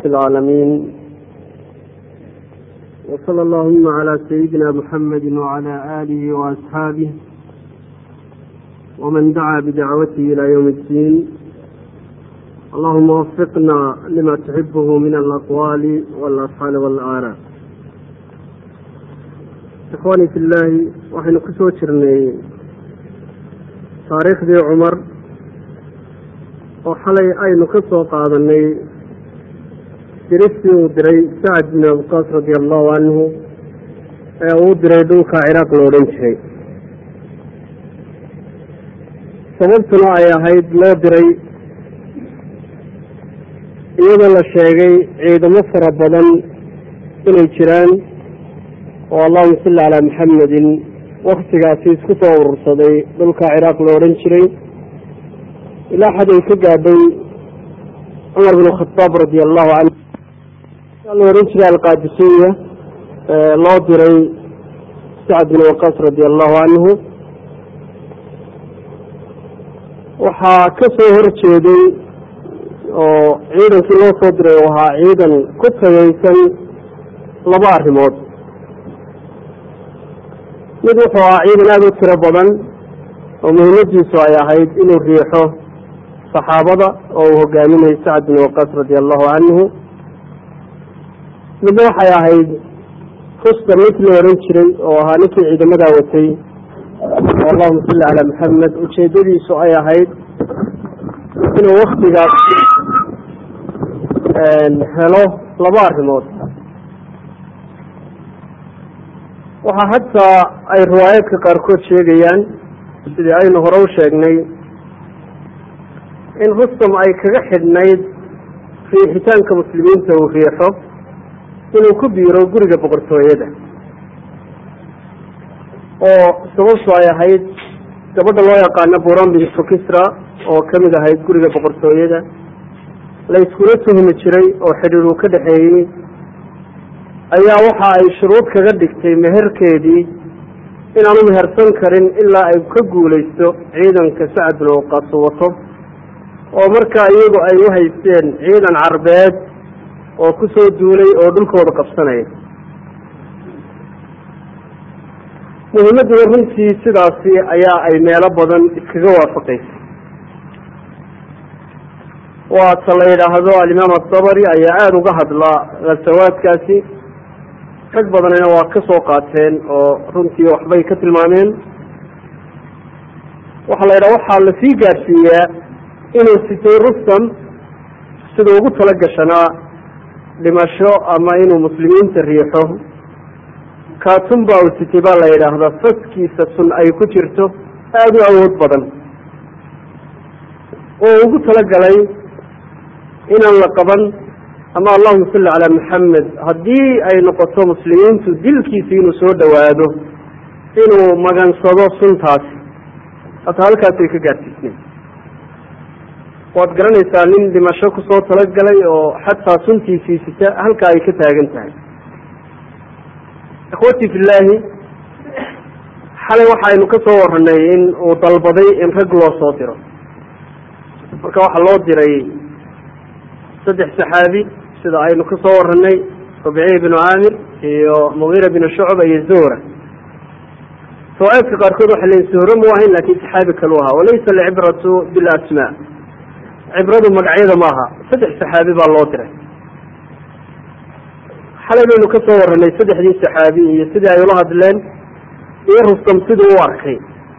العالمين وصلى اللهم على سيدنا محمد وعلى آله وأصحابه ومن دعا بدعوته إلى يوم الدين اللهم وفقنا لما تحبه من الأقوال والأفعال والآراء إخواني في الله waxaynu ku soo jirnay taariikhdii cumar oo xalay aynu ka soo qaadanay diristii uu diray sacad bin abuqaas radia allahu canhu ee uu diray dhulka ciraaq lo odhan jiray sababtuna ay ahayd loo diray iyadoo la sheegay ciidamo fara badan inay jiraan oo allahuma salli calaa maxamedin waktigaasi isku soo urursaday dhulka ciraaq lo odhan jiray ilaa xad ay ka gaadhay cumar bin khadaab radia allahu canhu aa la odhan jiray alqaadisiya loo diray sacad bin waqaas radia allahu canhu waxaa ka soo horjeeday oo ciidankii loo soo diray u ahaa ciidan ku tagaysan laba arrimood mid wuxuu ahaa ciidan aada u tiro badan oo muhiimadiisu ay ahayd inuu riixo saxaabada oo uu hogaaminayay sacad bin waqaas radia allahu canhu midna waxay ahayd fusta ninkii la odhan jiray oo ahaa ninkii ciidamadaa watay oo allahuma salli calaa maxamed ujeedadiisu ay ahayd inuu waktigaas helo laba arrimood waxaa hataa ay riwaayaadka qaarkood sheegayaan sidii aynu hore u sheegnay in rustam ay kaga xidhnayd riixitaanka muslimiinta uu riixo inuu ku biiro guriga boqortooyada oo sababtu ay ahayd gabadha loo yaqaano buran bintu kisra oo ka mid ahayd guriga boqortooyada la iskula tuhmi jiray oo xidhiir uu ka dhexeeyey ayaa waxa ay shuruud kaga dhigtay meherkeedii inaanu mehersan karin ilaa ay ka guulaysto ciidanka sacad bin waqaas wato oo markaa iyagu ay u haysteen ciidan carbeed oo ku soo duulay oo dhulkooda qabsanaya muhiimadduna runtii sidaasi ayaa ay meelo badan iskaga waafaqaysay waa ta la yidhaahdo alimaam adabari ayaa aada uga hadlaa khasawaadkaasi rag badanina waa ka soo qaateen oo runtii waxbay ka tilmaameen waxaa la yidhaha waxaa lasii gaadhsiiyaa inuu sitay rustam siduu ugu tala gashanaa dhimasho ama inuu muslimiinta riixo kaatun baa uu sitay baa la yidhaahdaa faskiisa sun ay ku jirto aada u awood badan oo ugu talagalay inaan la qaban ama allahuma salli calaa maxamed haddii ay noqoto muslimiintu dilkiisa inuu soo dhowaado inuu magansado suntaasi hata halkaasay ka gaadhsiisnay waad garanaysaa nin dhimasho kusoo talagalay oo xataa suntiisii sita halkaa ay ka taagan tahay ikhwati fillaahi xalay waxaynu ka soo waranay in uu dalbaday in rag loo soo diro marka waxaa loo diray saddex saxaabi sida aynu ka soo waranay rubciy binu caamir iyo mugiira binu shucba iyo zuhra riwaayaadka qaarkood waxay leeyiin zuhre mu ahayn lakin saxaabi kalu ahaa walaysa alcibratu bilasmaa cibradu magacyada maaha saddex saxaabi baa loo diray xalay baynu ka soo waranay saddexdii saxaabi iyo sidii ay ula hadleen iyo rustam siduu u arkay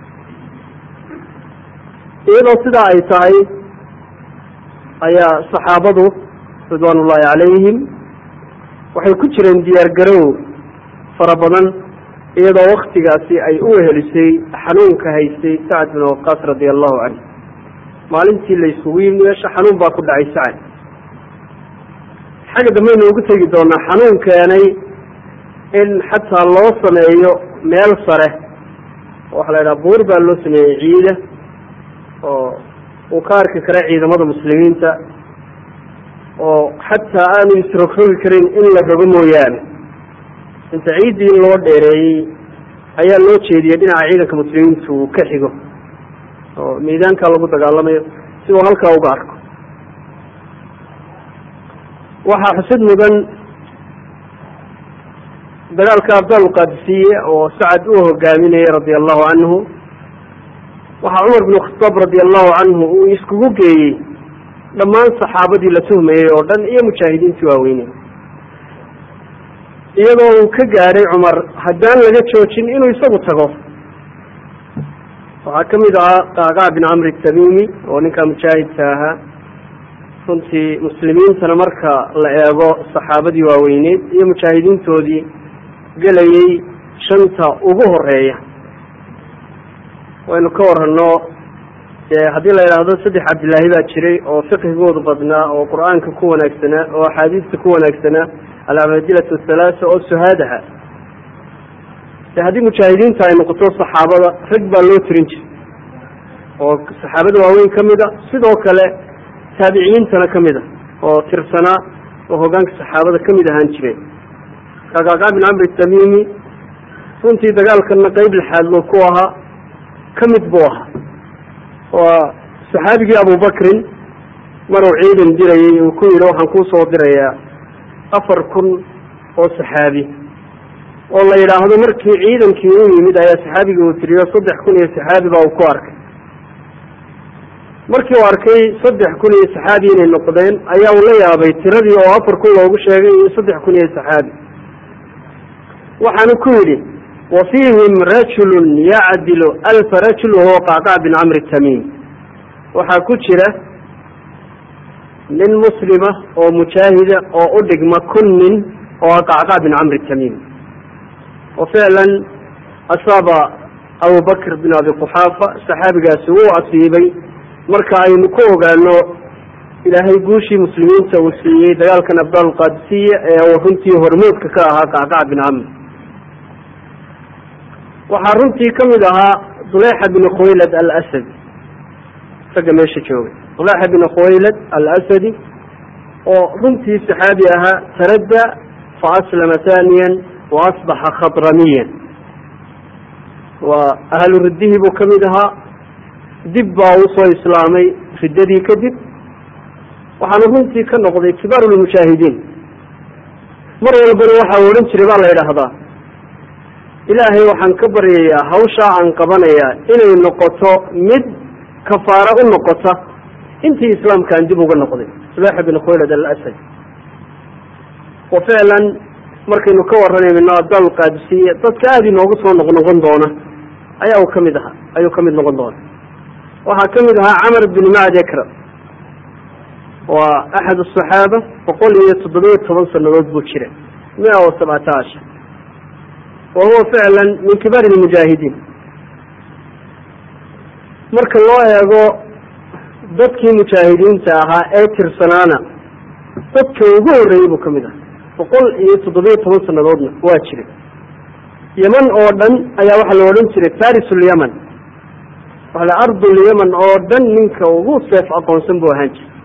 iyadoo sidaa ay tahay ayaa saxaabadu ridwaan ullaahi calayhim waxay ku jireen diyaar garow fara badan iyadoo waktigaasi ay u wehelisay xanuunka haystay sacad bin waqaas radia allahu canhu maalintii la isugu yimi meesha xanuun baa ku dhacay sacad xagga dambaynu ugu tegi doonaa xanuun keenay in xataa loo sameeyo meel sare waxaa la yidhaha buur baa loo sameeyey ciida oo uu ka arki kara ciidamada muslimiinta oo xataa aanu isrogrogi karin in la rogo mooyaane inta ciiddii in loo dheereeyey ayaa loo jeediyey dhinaca ciidanka muslimiintu uu ka xigo oo miidaanka lagu dagaalamayo si uu halkaa uga arko waxaa xusid mudan dagaalka abdaal qaadisiye oo sacad uu hogaaminayay radia allahu canhu waxaa cumar bn khataab radia allahu canhu uu iskugu geeyey dhammaan saxaabadii la tuhmayey oo dhan iyo mujaahidiintii waaweyney iyadoo uu ka gaadhay cumar haddaan laga joojin inuu isagu tago waxaa ka mid ahaa qaaqac bin camri tamimi oo ninkaa mujaahidka ahaa runtii muslimiintana marka la eego saxaabadii waaweyneed iyo mujaahidiintoodii gelayey shanta ugu horeeya waynu ka warano haddii la yidhaahdo saddex cabdilaahi baa jiray oo fiqhigoodu badnaa oo qur-aanka ku wanaagsanaa oo axaadiista ku wanaagsanaa alcabadilatu halaasa oo suhaadaha de haddii mujaahidiinta ay noqoto saxaabada rag baa loo tirin jiray oo saxaabada waaweyn ka mid a sidoo kale taabiciyiintana ka mid a oo tirsanaa oo hogaanka saxaabada ka mid ahaan jireen kaqaaqa bin camri tamimi runtii dagaalkana qeyb lixaad loo ku ahaa ka mid buu ahaa waa saxaabigii abubakrin maruu ciidan dirayey uu ku yidhi waxaan kuu soo dirayaa afar kun oo saxaabi oo la yidhaahdo markii ciidankii u yimid ayaa saxaabigii uu tiriyo saddex kun iyo saxaabi baa uu ku arkay markii uu arkay saddex kun iyo saxaabi inay noqdeen ayaa uu la yaabay tiradii oo afar kun loogu sheegay iyo saddex kun iyo saxaabi waxaanu ku yidhi wa fiihim rajulun yacdilu alfa rajul wahuwa qacqac bin camri tamiim waxaa ku jira nin muslima oo mujaahida oo u dhigma kun nin oo qacqac bin camri tamiim oo ficlan asaaba abubakr bin abi quxaafa saxaabigaasi wuu asiibay marka aynu ku ogaano ilaahay guushii muslimiinta uu siiyey dagaalkan abdaal qaadisiya ee uu runtii hormoodka ka ahaa qacqac bin camr waxaa runtii ka mid ahaa dulexa bin khuwaylad alasadi isaga meesha joogay dulexa bin khuwaylad alasadi oo runtii saxaabi ahaa taradda fa aslama thaniyan wa asbaxa khadramiyan waa ahlu riddihii buu ka mid ahaa dib baa usoo islaamay riddadii kadib waxaanu runtii ka noqday kibaaru lmujaahidiin mar walbana waxa uu odhan jiray baa la yidhaahdaa ilaahay waxaan ka baryayaa hawshaa aan qabanayaa inay noqoto mid kafaaro u noqota intii islaamkaan dib uga noqday sulexa bin khuwaylad alasad wa ficlan markaynu ka warranayno abdaal qaadisiye dadka aada inoogu soo noqnoqon doona ayaa uu kamid ahaa ayuu ka mid noqon doona waxaa ka mid ahaa camar bin macd ekra waa axad asaxaaba boqol iyo toddobiyo toban sanadood buu jira mia wa sabcata ashar wa huwa ficlan min kibaari lmujaahidiin marka loo eego dadkii mujaahidiinta ahaa ee tirsanaana dadka ugu horreeyey buu ka mid ahaa boqol iyo toddobiyo toban sanadoodna waa jiray yeman oo dhan ayaa waxaa la odhan jiray farisulyaman waala ardulyaman oo dhan ninka ugu seef aqoonsan buu ahaan jiray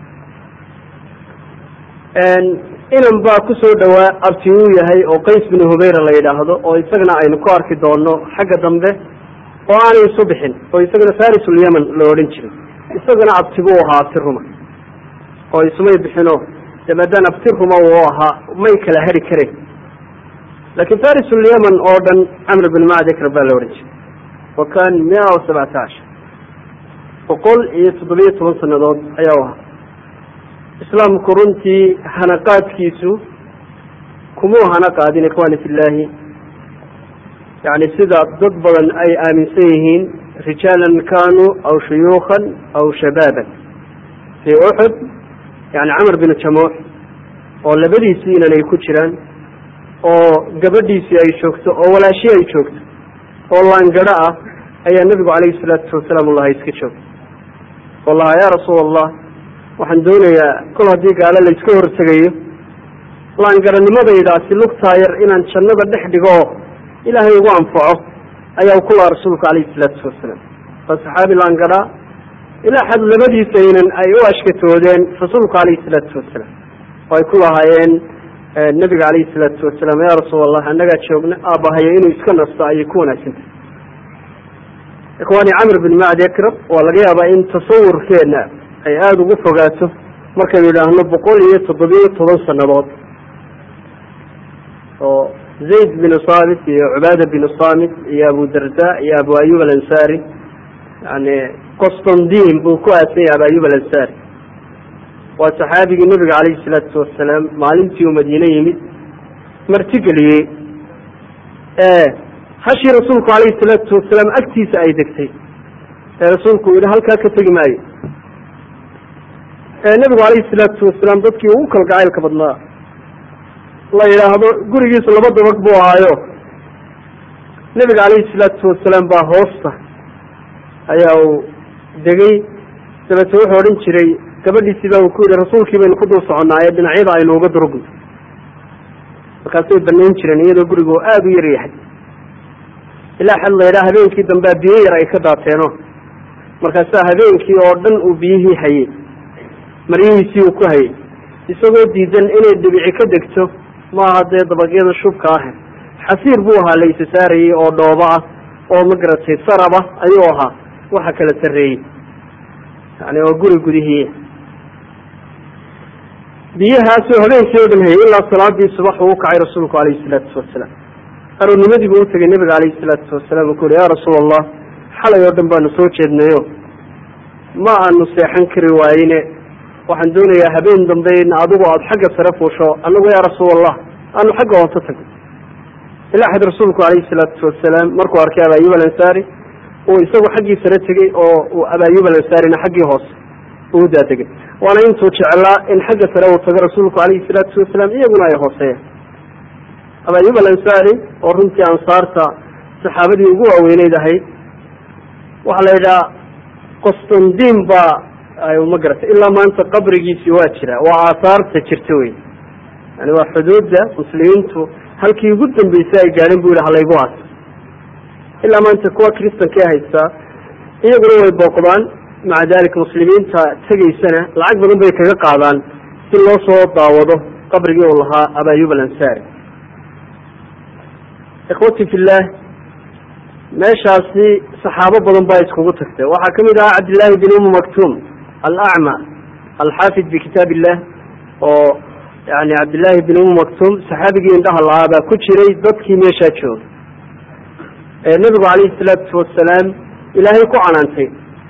inan baa kusoo dhawaa abti uu yahay oo qays bin hubayra la yidhaahdo oo isagana aynu ku arki doono xagga dambe oo aanay isu bixin oo isagana farisulyaman la odhan jiray isagana abti buu ahaa abti ruma oo isumay bixino de maadaan abti ruma uu ahaa may kala hari kareen laakiin farisulyaman oo dhan camr bin macdikr baa la odhan jiray wa kan mia wa sabcata ashar boqol iyo toddobiyo toban sanadood ayaa u ahaa islaamku runtii hanaqaadkiisu kumuu hana qaadin ikhwani fillahi yani sida dad badan ay aaminsan yihiin rijaalan kanuu aw shuyuukan aw shabaaban fii uxud yani camar bin jamuux oo labadiisii inan ay ku jiraan oo gabadhiisii ay joogto oo walaashii ay joogto oo laangadho ah ayaa nebigu calayhi salaatu wasalaam ulaha iska joogto wallaha ya rasuul allah waxaan doonayaa kol haddii gaalo la iska hortegayo laangaranimadaydaasi lugtaa yar inaan jannada dhex dhigo oo ilaahay ugu anfaco ayaa ku laha rasuulku calayhi salaatu wasalaam waa saxaabi laangadhaa ilaa xad labadiisa inan ay u ashkatoodeen rasuulku calayhi salaatu wasalaam oo ay ku lahaayeen nebiga calayhi salaatu wasalaam yaa rasuul allah annagaa joogna aabbahayo inuu iska nasto ayay ku wanaagsantahay ikhwaani camr bin macdi akrab waa laga yaabaa in tasawurkeena ay aada ugu fogaato markaynu idhaahno boqol iyo toddobiyo toban sanadood oo zayd binu saabit iyo cubaada binu samit iyo abu darda iyo abu ayub alansari yani qostondin buu ku aasan yahay abu ayub alansari waa saxaabigii nabiga calayhi salaatu wasalaam maalintii uu madiine yimid martigeliyey hashii rasuulku calayhi salaatu wasalaam agtiisa ay degtay ee rasuulku yihi halkaa ka tegi maayo nabigu calayhi salaatu wasalaam dadkii ugu kalgacaylka badnaa la yidhaahdo gurigiisu laba dabaq buu ahaayo nebiga calayhi salaatu wasalaam baa hoosta ayaa uu degay dabeete wuxuu odhan jiray gabadhiisii baa uu ku yidhi rasuulkii baynu ku dul soconnaaye dhinacyada aynu uga durugno markaasay banayn jireen iyadoo gurigu aada u yar yahay ilaa xad la yidhaha habeenkii dambea biyo yar ay ka daateeno markaasaa habeenkii oo dhan uu biyihii hayey maryihiisii uu ku hayey isagoo diidan inay dhibici ka degto maaha dee dabaqyada shubka ah xasiir buu ahaa la isa saarayey oo dhoobo ah oo magaratay saraba ayuu ahaa waxa kala sarreeyey yani waa guri gudihii biyahaasuu habeenkii oo dhan hayay ilaa salaadii subax uu ukacay rasuulku calayhi salaatu wasalaam aroornimadii buu utagay nabiga calayhi salaatu wasalaam uu ku yihi ya rasuul allah xalay oo dhan baanu soo jeednayo ma aanu seexan kari waayine waxaan doonayaa habeen dambe in adigu aada xagga sare fuusho anagu yaa rasuul allah aanu xagga hoose tagno ilaa xad rasuulku calayhi salaatu wasalaam markuu arkay abaayub alansaari uu isagu xaggii sare tegey oo uu abaayub alansaarina xaggii hoose uu daadegay waana intuu jeclaa in xagga sare uu tago rasuulku calayhi salaatu wasalaam iyaguna ay hooseeyaan abaayub alansaari oo runtii ansaarta saxaabadii ugu waaweyneyd ahayd waxaa la yidhaha qostondin baa ma garatay ilaa maanta qabrigiisi waa jira waa aahaarta jirta wey yani waa xuduudda muslimiintu halkii ugu dambeysay ay gaadhin bu yihi halaygu aas ilaa maanta kuwa kristanka haystaa iyaguna way booqdaan maca dalika muslimiinta tegaysana lacag badan bay kaga qaadaan si loo soo daawado qabrigii uu lahaa abayub alansari ikhwati fillah meeshaasi saxaabo badan baa iskugu tagtay waxaa kamid ahaa cabdillaahi bin umu maktuum alacma alxaafid bikitaab illah oo yani cabdillaahi bin umu maktuum saxaabigii indhaha lahaa baa ku jiray dadkii meeshaa jooga ee nebigu calayhi salaatu wasalaam ilaahay ku canaantay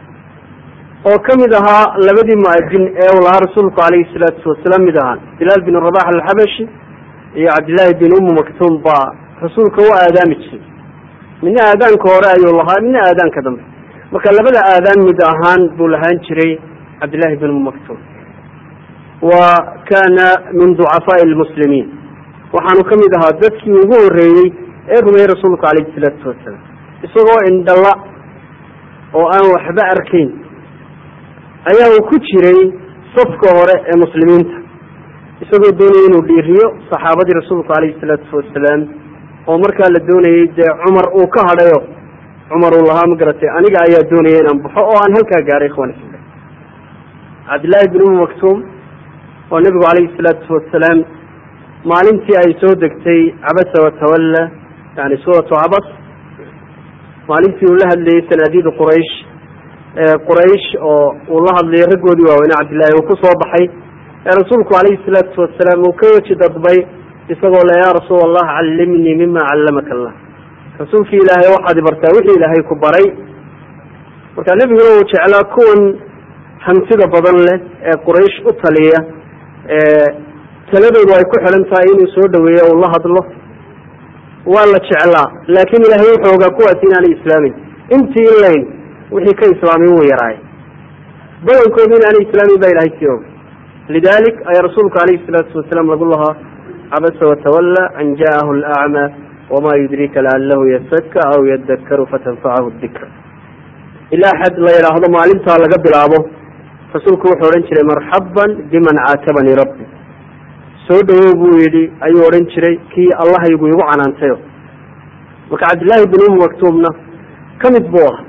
oo kamid ahaa labadii muadin ee uu lahaa rasuulku calayhi salaatu wasalaam mid ahaa bilaal bin rabax alxabashi iyo cabdillaahi bin umu maktuum baa rasuulka u aadaami jiray midna aadaanka hore ayuu lahaa midna aadaanka dambe marka labada aadaan mid ahaan buu lahaan jiray cabdillahi bin umu maktuum wa kana min ducafaai lmuslimiin waxaanu ka mid ahaa dadkii ugu horeeyey ee rumeeyey rasuulku calayhi salaatu wasalaam isagoo indhala oo aan waxba arkayn ayaa uu ku jiray safka hore ee muslimiinta isagoo doonayay inuu dhiiriyo saxaabadii rasuulku calayhi salaatu wasalaam oo markaa la doonayey dee cumar uu ka hadhayo cumar uu lahaa ma garatay aniga ayaa doonaya inaan baxo oo aan halkaa gaaray ikhwan isla cabdillaahi bin umu maktuum oo nebigu calayhi salaatu wasalaam maalintii ay soo degtay cabasa watawalla yani suuratu cabas maalintii uu la hadlayey sanaadiida quraysh quraysh oo uu la hadlayay raggoodii waaweyne cabdillahi uu ku soo baxay ee rasuulku calayhi salaatu wasalaam uu ka weji dadbay isagoo le yaa rasuul allah callimnii mima callamaka allah rasuulkii ilaahay waxaad ibartaa wixii ilaahay ku baray marka nebiguna uu jeclaa kuwan hantida badan leh ee quraysh u taliya taladoodu ay ku xidhan tahay inuu soo dhaweeyo uu la hadlo waa la jeclaa laakiin ilaahay wuxuu ogaa kuwaasi inaanay islaamin intii in layn wixii ka islaamin wuu yaraay badankoodu inaanay islaamin baa ilahay sii og lidalik ayaa rasuulku calayhi salaatu wasalaam lagu lahaa cabasa watawalla an ja'ahu alacma wama yudrika lacalahu yasaka aw yadakaru fatanfacahu dikra ilaa xad la yidhaahdo maalintaa laga bilaabo rasuulku wuxuu odhan jiray marxaban biman caatabanii rabbi soo dhawow buu yidhi ayuu odhan jiray kii allahaygu igu canaantayo marka cabdillaahi bin umu maktuumna ka mid buu ahaa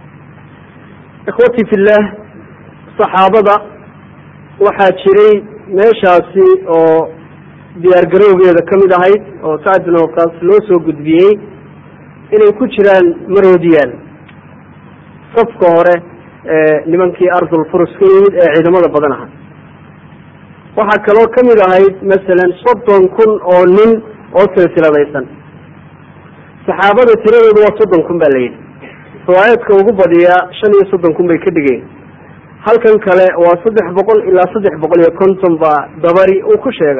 ikhwatii fillaah saxaabada waxaa jiray meeshaasi oo diyaar garowgeeda ka mid ahayd oo sacd bin waqaas loo soo gudbiyey inay ku jiraan maroodiyaal safka hore nimankii ardul furus ka yimid ee ciidamada badan ahaa waxaa kaloo kamid ahayd masalan soddon kun oo nin oo silsiladaysan saxaabada tiradoodu waa soddon kun ba la yidhi riwaayaadka ugu badiyaa shan iyo soddon kun bay ka dhigeen halkan kale waa saddex boqol ilaa saddex boqol iyo konton baa dabari uu ku sheega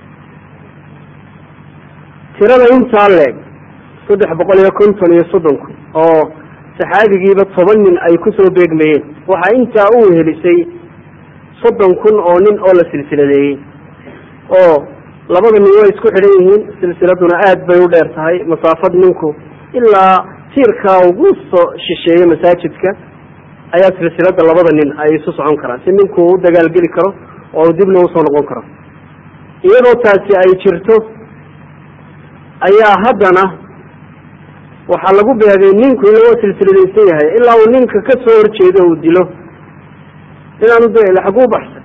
tirada intaa leeg saddex boqol iyo konton iyo soddon kun oo saxaabigiiba toban nin ay kusoo beegmayeen waxaa intaa u wehelisay soddon kun oo nin oo la silsiladeeyey oo labada nin way isku xidhan yihiin silsiladuna aad bay u dheer tahay masaafad ninku ilaa tiirkaa ugu soo shisheeya masaajidka ayaa silsilada labada nin ay isu socon karaan si ninku u dagaalgeli karo oo dibna usoo noqon karo iyadoo taasi ay jirto ayaa haddana waxaa lagu beegay ninku in laga silsiladaysan yahay ilaa uu ninka ka soo horjeedo uu dilo inaanu de xaguu baxsan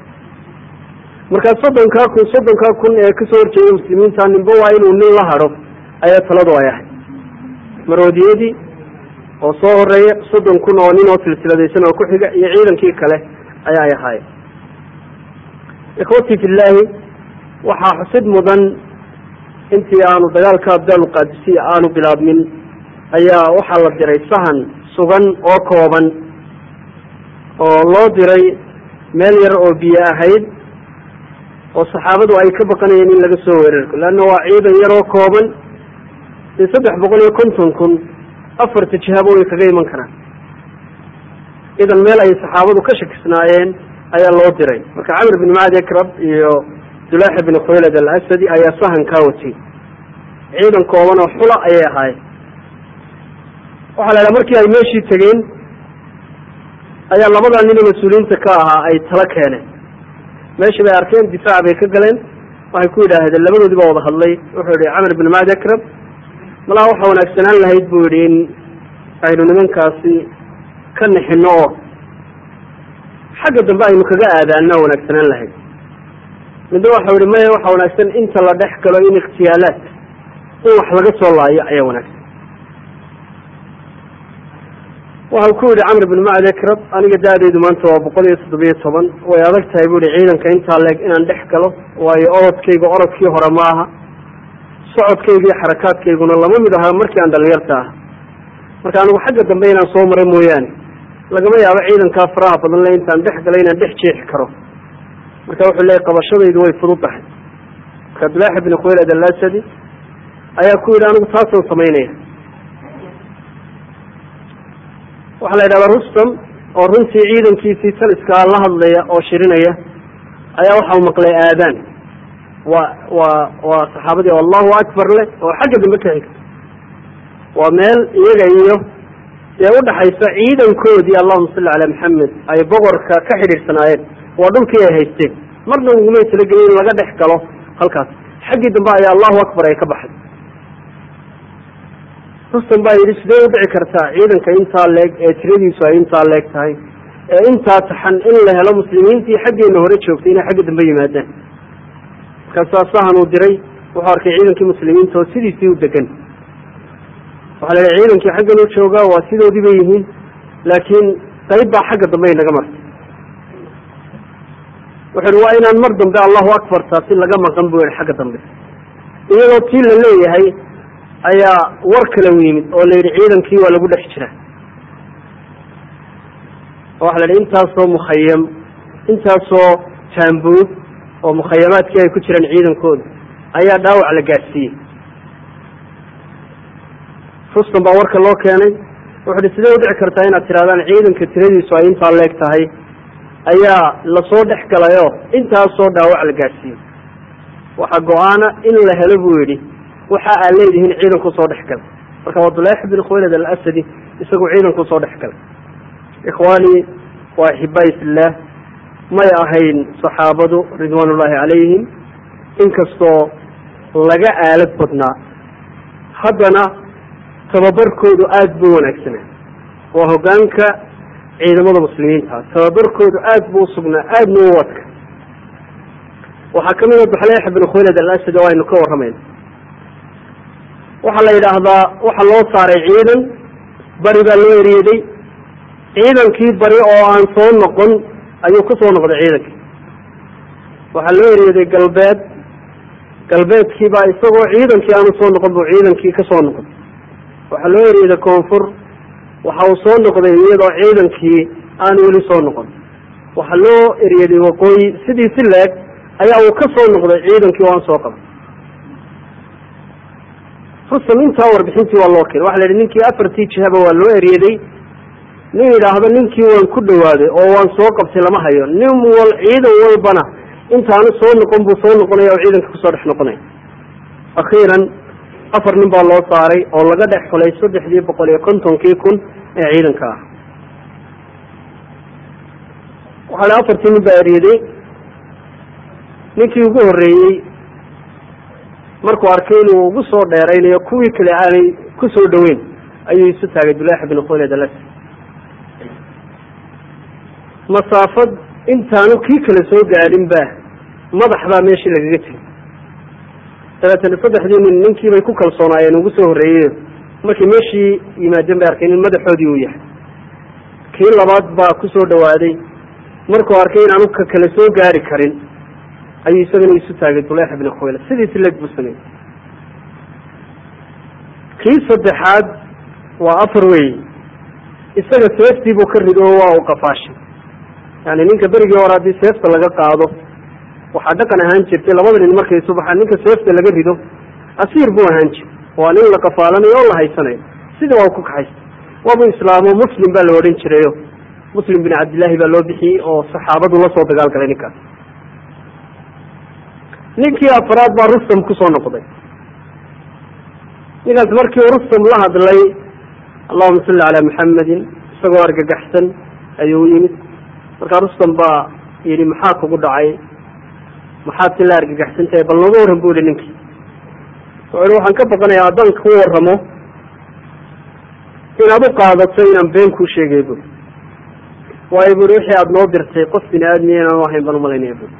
markaa soddonkaa kun soddonkaa kun ee kasoo horjeeda muslimiinta ninba waa inuu nin la hadho ayaa taladu ay ahayd maroodiyadii oo soo horeeya soddon kun oo nin oo silsiladaysan oo ku xiga iyo ciidankii kale ayaa ay ahaayeen ikhwatii fillaahi waxaa xusid mudan intii aanu dagaalka abdaal qaadisiya aanu bilaabmin ayaa waxaa la diray sahan sugan oo kooban oo loo diray meel yar oo biyo ahayd oo saxaabadu ay ka baqanayeen in laga soo weerarko leanna waa ciidan yar oo kooban dee saddex boqol iyo konton kun afarta jihaabo way kaga iman karaan idan meel ay saxaabadu ka shakisnaayeen ayaa loo diray marka camr bin macad ekrab iyo dulaaxa bin khuylad alasadi ayaa sahan kaa watay ciidan kooban oo xula ayay ahaayeen waxaa la idhaha markii ay meeshii tegeen ayaa labadaa nin mas-uuliyiinta ka ahaa ay tala keeneen meeshii bay arkeen difaac bay ka galeen waxay ku yidhaahdeen labadoodii baa wada hadlay wuxuu yihi camr bin macad ekrab malaa waxa wanaagsanaan lahayd buu yidhi in aynu nimankaasi ka nixino oo xagga dambe aynu kaga aadaana wanaagsanaan lahayd midna waxau yihi maya waxa wanaagsan inta la dhex galo in ikhtiyaalaad in wax laga soo laayo ayaa wanaagsan waxau ku yihi camr bin macad ekrab aniga da-deydu maanta waa boqol iyo toddobiyo toban way adag tahay bu yihi ciidanka intaa leeg inaan dhex galo waayo orodkayga orodkii hore ma aha socodkayga iyo xarakaadkayguna lama mid aha markii aan dhalinyarta ah marka anigu xagga dambe inaan soo mara mooyaane lagama yaabo ciidankaa faraha badan le intaan dhex galo inaan dhex jeexi karo marka wuxuu leeyay qabashadaydu way fudud tahay marka abdulaaxi bin khuylad alasadi ayaa ku yidhi anigu taasaan samaynaya waxaa la yidhahdaa rustam oo runtii ciidankiisii taliskaa la hadlaya oo shirinaya ayaa waxau maqlay aadaan waa waa waa saxaabadii oo allahu akbar leh oo xagga dambe ka xigta waa meel iyaga iyo dee udhaxaysa ciidankoodii allahuma salli calaa maxamed ay boqorka ka xidhiirsanaayeen waa dhulkii ay haysteen marna ugumay talagelin in laga dhex galo halkaas xaggii dambe ayaa allahu akbar ay ka baxay rustan baa yidhi sidee udhici kartaa ciidanka intaa leeg ee tiradiisu ay intaa leeg tahay ee intaa taxan in la helo muslimiintii xaggeena hore joogtay inay xagga dambe yimaadaan markaasaa sahan uu diray wuxuu arkay ciidankii muslimiinta oo sidiisii u degan waxaa la yihi ciidankii xaggan u joogaa waa sidoodii bay yihiin laakiin qayb baa xagga dambe inaga martay wuxu uhi waa inaan mar dambe allahu akbar taasi laga maqan bu yihi xagga dambe iyadoo tii la leeyahay ayaa war kale u yimid oo la yidhi ciidankii waa lagu dhex jira waxa la yidhi intaasoo mukhayam intaasoo taambuud oo mukhayamaadkii ay ku jiraan ciidankooda ayaa dhaawac la gaadhsiiyey rustan baa warka loo keenay wuxu uhi sidee udhici kartaa inaad tirahdaan ciidanka tiradiisu ay intaa leeg tahay ayaa lasoo dhex galayoo intaasoo dhaawac la gaadhsiiyey waxaa go-aana in la helo buu yidhi waxa aad leedihiin ciidanku soo dhex galay marka waa dulaax bin khuylad alasadi isagu ciidanku soo dhex galay ikhwaani wa axibaai fillaah may ahayn saxaabadu ridwaan ullaahi calayhim inkastoo laga aalad badnaa haddana tababarkoodu aada buu wanaagsanaa waa hogaanka ciidamada muslimiinta tababarkoodu aad buu usugnaa aadna u wadka waxaa kamid a duxleex bin khuylad alasad oo aynu ka warramayna waxaa la yidhaahdaa waxaa loo saaray ciidan bari baa loo eryeeday ciidankii bari oo aan soo noqon ayuu ku soo noqday ciidankii waxaa loo eryaday galbeed galbeedkiibaa isagoo ciidankii aanu soo noqon buu ciidankii ka soo noqday waxaa loo eryaday koonfur waxa uu soo noqday iyadoo ciidankii aanu weli soo noqon waxaa loo eryaday waqooyi sidii si leeg ayaa uu ka soo noqday ciidankii oo aan soo qaban rusam intaa warbixintii waa loo keenay waxa la yidhi ninkii afartii jihaba waa loo eryaday nin yidhaahdo ninkii waan ku dhawaaday oo waan soo qabtay lama hayo nin wal ciidan walbana intaanu soo noqon buu soo noqonaya oo ciidanka kusoo dhex noqonaya akhiiran afar nin baa loo saaray oo laga dhex xulay saddexdii boqol iyo kontonkii kun ee ciidanka ah waxaa la afartii nin baa eryaday ninkii ugu horreeyey markuu arkay inuu ugu soo dheeraynayo kuwii kale aanay ku soo dhoweyn ayuu isu taagay dulaax bin khuled alas masaafad intaanu kii kale soo gaadhin ba madax baa meeshii lagaga tegay dabeetana saddexdii nin ninkiibay ku kalsoonaayeen ugu soo horreeyey markay meeshii yimaadeen bay arkeen in madaxoodii uu yahay kii labaad baa ku soo dhawaaday markuu arkay in aanu ka kale soo gaari karin ayuu isagana isu taagay duleex ibni khuyla sidiisi leeg buu sameeyey kii saddexaad waa afar wey isaga seeftii buu ka rido oo waa u qafaashay yani ninka berigii hore haddii seefta laga qaado waxaa dhaqan ahaan jirtay labada nin markay isu baxaan ninka seefta laga rido asiir buu ahaan jir waa nin la qafaalanayo oo la haysanayo sida waa ku kaxaysta waabu islaamo muslim baa la odhan jirayo muslim bin cabdillaahi baa loo bixiyey oo saxaabadu la soo dagaalgalay ninkaas ninkii afraad baa rustam kusoo noqday ninkaas markii rustam la hadlay allahuma salli calaa maxamedin isagoo argagaxsan ayuu u yimid markaa rustam baa yidhi maxaa kugu dhacay maxaad si la argagaxsan tahay bal nooga warran bu yihi ninkii wuxuu yihi waxaan ka baqanayaa haddaan ku warramo inaad u qaadato inaan been kuu sheegay buri waayo buri wixii aada noo dirtay qof bini aadmiya inaan ahayn baan umalaynaya buri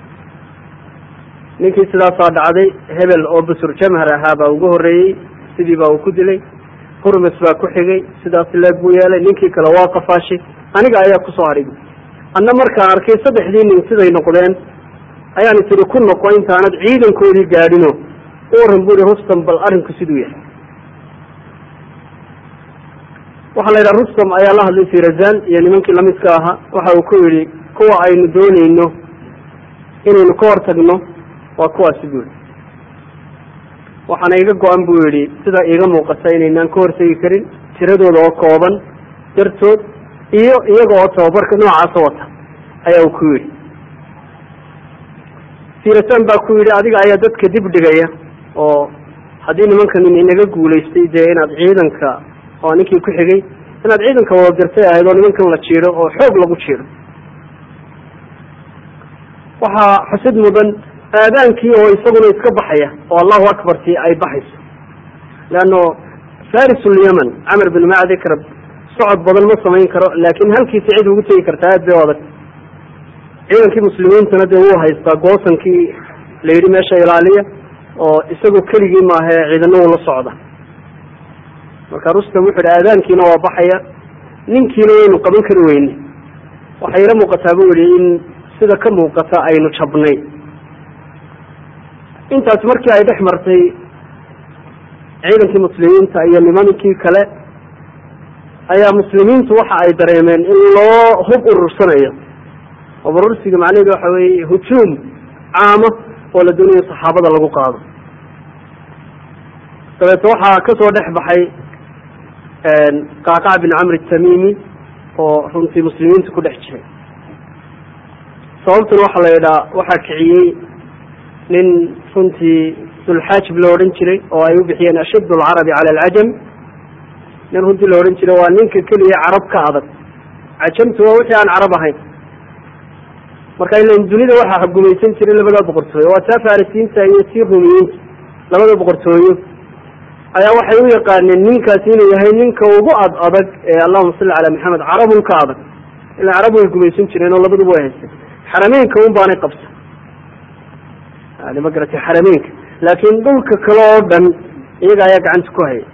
ninkii sidaasaa dhacday hebel oo busur jamhar ahaa baa ugu horreeyey sidii baa uu ku dilay hurmes baa ku xigay sidaas leeg buu yeelay ninkii kale waa qafaashay aniga ayaa kusoo hadhay anna markaan arkay saddexdii nin siday noqdeen ayaan isiri ku noqo intaanad ciidankoodii gaadhino u warran buri rustam bal arrinku siduu yahay waxaa la yidhaha rustam ayaa la hadlay firazan iyo nimankii lamidka ahaa waxa uu ku yidhi kuwa aynu doonayno inaynu ka hortagno waa kuwaasi bu yihi waxaana iga go-an buu yidhi sida iiga muuqata inaynaan ka hortegi karin tiradooda oo kooban dartood iyo iyaga oo tababarka noocaasa wata ayaa uu ku yidhi firasan baa ku yidhi adiga ayaa dadka dib dhigaya oo haddii nimankan inaga guulaystay dee inaad ciidanka oo ninkii ku xigay inaad ciidanka wada dirtay ahayd oo nimankan la jiiro oo xoog lagu jiiro waxaa xusid mudan aadaankii oo isaguna iska baxaya oo allahu akbartii ay baxayso leanno farisulyaman camar bin macdi karab socod badan ma samayn karo laakin halkiisa cid ugu tegi kartaa aad bay u adag ciidankii muslimiintana dee wuu haystaa goosankii la yidhi meesha ilaaliya oo isagu keligii maahae ciidana uu la socda marka rustam wuxu yidhi aadaankiina waa baxaya ninkiina waynu qaban kari weyne waxay ila muuqataa bu yihi in sida ka muuqata aynu jabnay intaas markii ay dhex martay ciidankii muslimiinta iyo nimankii kale ayaa muslimiintu waxa ay dareemeen in loo hub urursanayo hub urursiga macnaheedu waxa weeye hujuum caamo oo la doonayo saxaabada lagu qaado dabeete waxaa kasoo dhex baxay qacqac bin camr tamimi oo runtii muslimiinta ku dhex jiray sababtuna waxaa la yidhaha waxaa kiciyey nin runtii dulxaajib la odhan jiray oo ay u bixiyeen ashadd alcarabi cala alcajam nin runtii la odhan jiray waa ninka keliya carab ka adag cajamtu waa wixii aan carab ahayn marka ilan dunida waxaa gumaysan jiray labada boqortooyo waa taa farisiinta iyo tii rumiyiinta labada boqortooyo ayaa waxay u yaqaaneen ninkaasi inuu yahay ninka ugu ad adag ee allahuma salli calaa maxamed carabun ka adag ila carab way gumaysan jireen oo labaduba way haysteen xarameynka un baanay qabsan yani ma garatay xarameynka laakiin dhulka kale oo dhan iyaga ayaa gacanta ku haya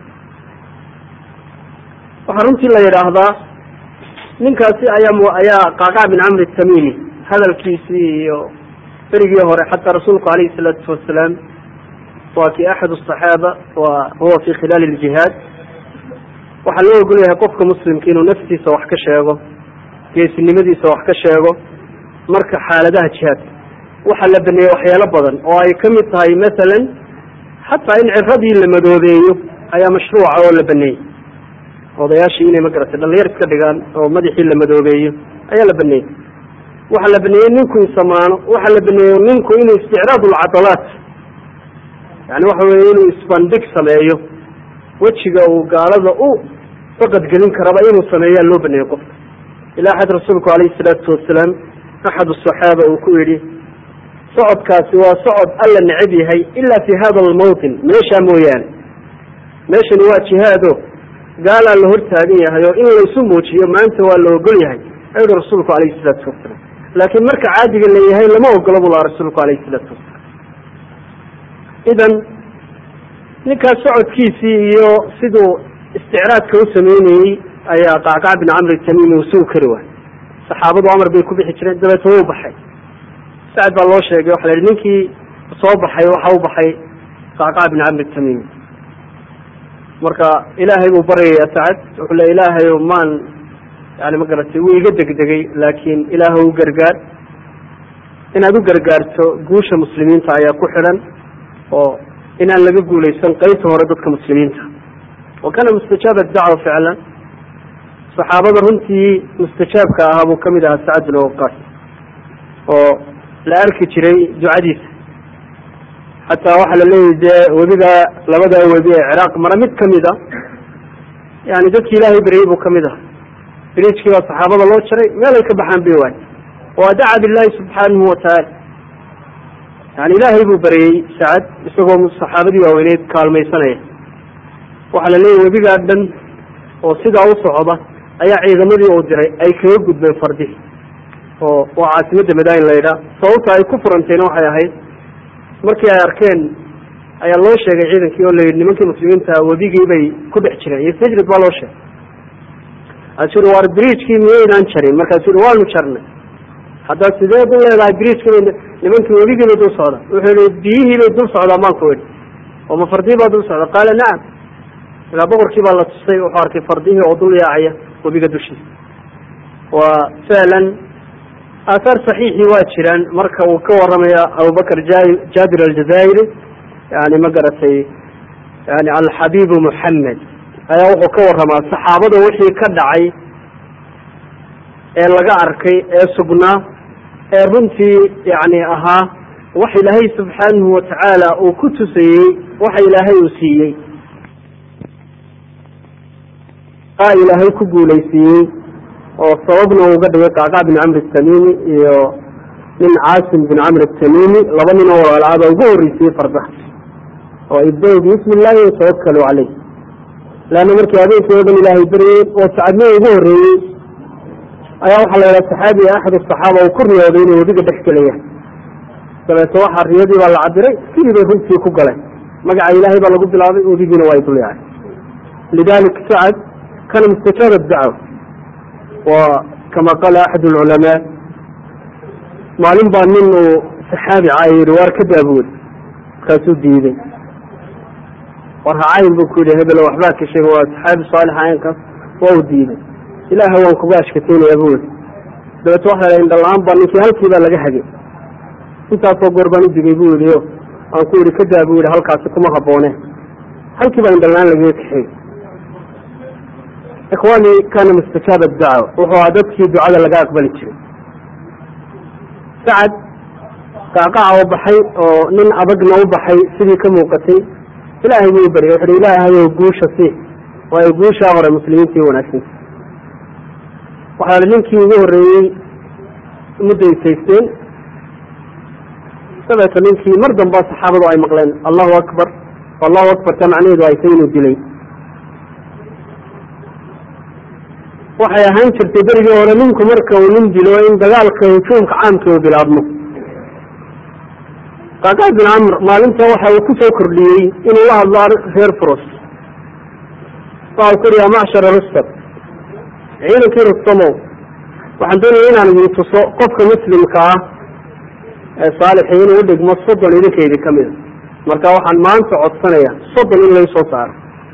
waxaa runtii la yidhaahdaa ninkaasi ayaa ayaa qacqac bin camr tamimi hadalkiisii iyo berigii hore xataa rasuulku calayhi salaatu wasalaam waa kii axad asaxaaba wa huwa fi khilaali ljihaad waxaa loo ogol yahay qofka muslimka inuu naftiisa wax ka sheego geesinimadiisa wax ka sheego marka xaaladaha jihaadka waxaa la baneeyey waxyaalo badan oo ay ka mid tahay masalan xataa in ciradii la madoobeeyo ayaa mashruuca oo la baneeyey odayaashii inay magaratay dhalinyar iska dhigaan oo madaxii la madoobeeyo ayaa la baneeyey waxaa la baneeyey ninku insamaano waxaa la baneeyey ninku inuu isticraad lcadalaat yani waxa weye inuu isbandhig sameeyo wejiga uu gaalada u faqadgelin karaba inuu sameeyaa loo baneeyey qofka ilaa xad rasuulku calayhi salaatu wasalaam axad asaxaaba uu ku yidhi socodkaasi waa socod alla necab yahay ila fi hada almawtin meeshaa mooyaane meeshani waa jihaado gaalaa la hortaagan yahay oo in laysu muujiyo maanta waa la ogol yahay ayuhi rasuulku calayhi salaatu wasalaam laakiin marka caadiga leeyahay lama ogolo buu lahaa rasuulku calayhi salaatu wasalaam idan ninkaas socodkiisii iyo siduu isticraadka u sameynayey ayaa qacqac bin camri tamiimi uu sugi kari waay saxaabadu amar bay ku bixi jireen dabeetna wuu baxay sacad baa loo sheegay waxa la yihi ninkii soo baxay waxa u baxay qacqac bin camri tamiimi marka ilaahay buu baryaya sacad wuxuu le ilaahayo maan yani ma garatay wuu iga degdegay laakiin ilaah u gargaar inaad u gargaarto guusha muslimiinta ayaa ku xidhan oo inaan laga guulaysan qaybta hore dadka muslimiinta wa kana mustajaaba dacwa ficlan saxaabada runtii mustajaabka ahaa buu kamid ahaa sacad bin waqaas oo la arki jiray ducadiisa xataa waxaa la leeyahy dee webiga labada webi ee ciraaq mara mid kamid a yani dadki ilaahay beryey buu kamid aha biriijkii baa saxaabada loo jaray meelay ka baxaan bay waay waa daca billahi subxaanahu watacaala yani ilaahay buu baryey sacad isagoo saxaabadii waaweyneyd kaalmaysanaya waxaa la leeyahy webigaa dhan oo sidaa u socda ayaa ciidamadii uu diray ay kaga gudbeen fardihi oo waa caasimadda madain la yidhaah sababta ay ku furantayna waxay ahayd markii ay arkeen ayaa loo sheegay ciidankii oo layidhi nimankii muslimiinta webigii bay ku dhex jireen iyo sajrid baa loo sheegay asu uri war bridgkii miyaynaan jarin markaasu uri waanu jarnay haddaa sideed u leedahay bridgkii bay nimankii webigii bay dul socdaan wuxuu yihi biyihii bay dul socdaan baan ku idhi oo ma fardihii baa dul socda qaala nacam markaa boqorkii baa la tusay wuxuu arkay fardihii oo dul yaacaya webiga dushiisa waa ficlan aathaar saxiixii waa jiraan marka uu ka waramaya abubakr jaabir aljazaa'iri yani ma garatay yani alxabiibu muxamed ayaa wuxuu ka waramaa saxaabada wixii ka dhacay ee laga arkay ee sugnaa ee runtii yani ahaa wax ilaahay subxaanahu watacaala uu ku tusayey waxa ilaahay uu siiyey aa ilaahay ku guulaysiiyey oo sababna uga dhigay qacqac bin camr tamimi iyo nin caasim bin camr tamimi laba nin oo walaalcada ugu horreysiyey fardaha oo ibda bismi illaahi watawakalu caleyh leanna markii habeenkii o dhan ilaahay beryey oo sacadnii ugu horreeyey ayaa waxaa la yidhaha saxaabiga axad asaxaaba uu ku riyooday inuu webiga dhex gelaya dabeeto waxaa riyadii baa la cabiray sidii bay runtii ku galeen magaca ilaahay baa lagu bilaabay webigiina waa dul yaacay lidalik sacad kana mustajaaba dacwa wa kama qaala axad alculamaa maalin baa nin uu saxaabi caaya yihi waar ka daabuwey markaasuu diiday war hacayn buu ku yidhi hebelo waxbaa ka sheega waa saxaabi saalix ayankaas waa u diiday ilaaha waan kuga ashkataynaya bu ii dabeet waxa la indhala-aan baa ninkii halkii baa laga hagay intaasoo goor baan u digay bu yihi o aan ku yihi kadaa bu yihi halkaasi kuma haboone halkii baa indhala-aan lagaga kaxeey ikhwaani kana mustajaaba dacwa wuxuu ahaa dadkii ducada laga aqbali jiray sacad qaaqaca u baxay oo nin adagna u baxay sidii ka muuqatay ilaahay buu baryay wuxuhi ilaahayow guusha sii waayo guushaa hore muslimiintii wanaagsanta waxaa ninkii ugu horreeyey mudday saysteen dabeeto ninkii mar damba saxaabadu ay maqleen allahu akbar allahu akbar ta macnaheedu ay tay inuu dilay waxay ahaan jirtay berigii hore ninku marka uu nin dilo in dagaalka hujuumka caamka uu bilaabmo qaaqaa bin camr maalinta waxa uu ku soo kordhiyey inuu la hadlo reer fros waxa ku yidhi ya macshara rustam ciidankii rustamow waxaan doonaya inaan idin tuso qofka muslimka ah saalixii inuu udhigmo soddon idinka idin ka mida marka waxaan maanta codsanaya soddon in laysoo saaro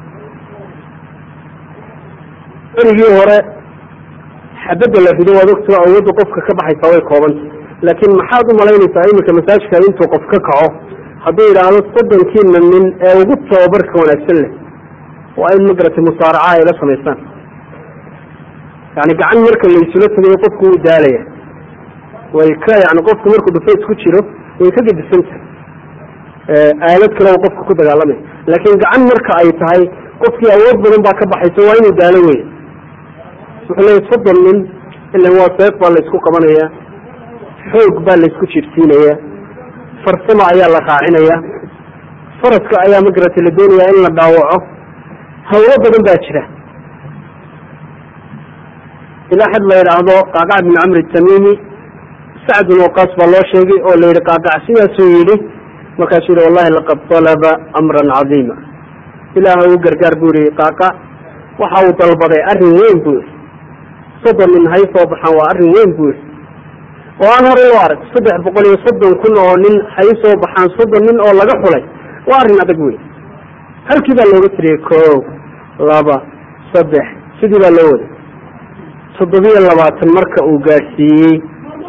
berigii hore xabadda la rido waad ogtao awoodda qofka ka baxaysaa way koobanta laakiin maxaad u malaynaysaa iminka masaajka intuu qof ka kaco hadduu yidhaahdo soddonkiina nin ee ugu tababarka wanaagsan leh waa in magaratay musaaraca ay la samaysaan yani gacan marka laysula tegayo qofku wuu daalaya way ka yani qofku markuu dhufays ku jiro way ka gedisanta aalad kale oo qofka ku dagaalamaya laakiin gacan marka ay tahay qofkii awood badan baa ka baxaysa waa inuu daalo wey wuxuu leeya soddon nin ilan waa seef baa laysku qabanaya xoog baa laysku jirsiinaya farsamo ayaa la raacinaya faraska ayaa magarata la doonaya in la dhaawaco hawlo badan baa jira ilaa xad la yidhaahdo qaaqac bin camri tamimi sacd bin waqaas baa loo sheegay oo la yidhi qaaqac sidaasuu yidhi markaasuu yihi wallahi laqad talaba amran cadiima ilaaha u gargaar buu yihi qaaqac waxa uu dalbaday arrin weyn buu yihi soddon nin hay soo baxaan waa arrin weyn buu yihi oo aan hore loo arag saddex boqol iyo soddon kun oo nin hay soo baxaan soddon nin oo laga xulay waa arrin adag wey halkii baa looga tiriyey koow laba saddex sidii baa loo waday toddobiyo labaatan marka uu gaadhsiiyey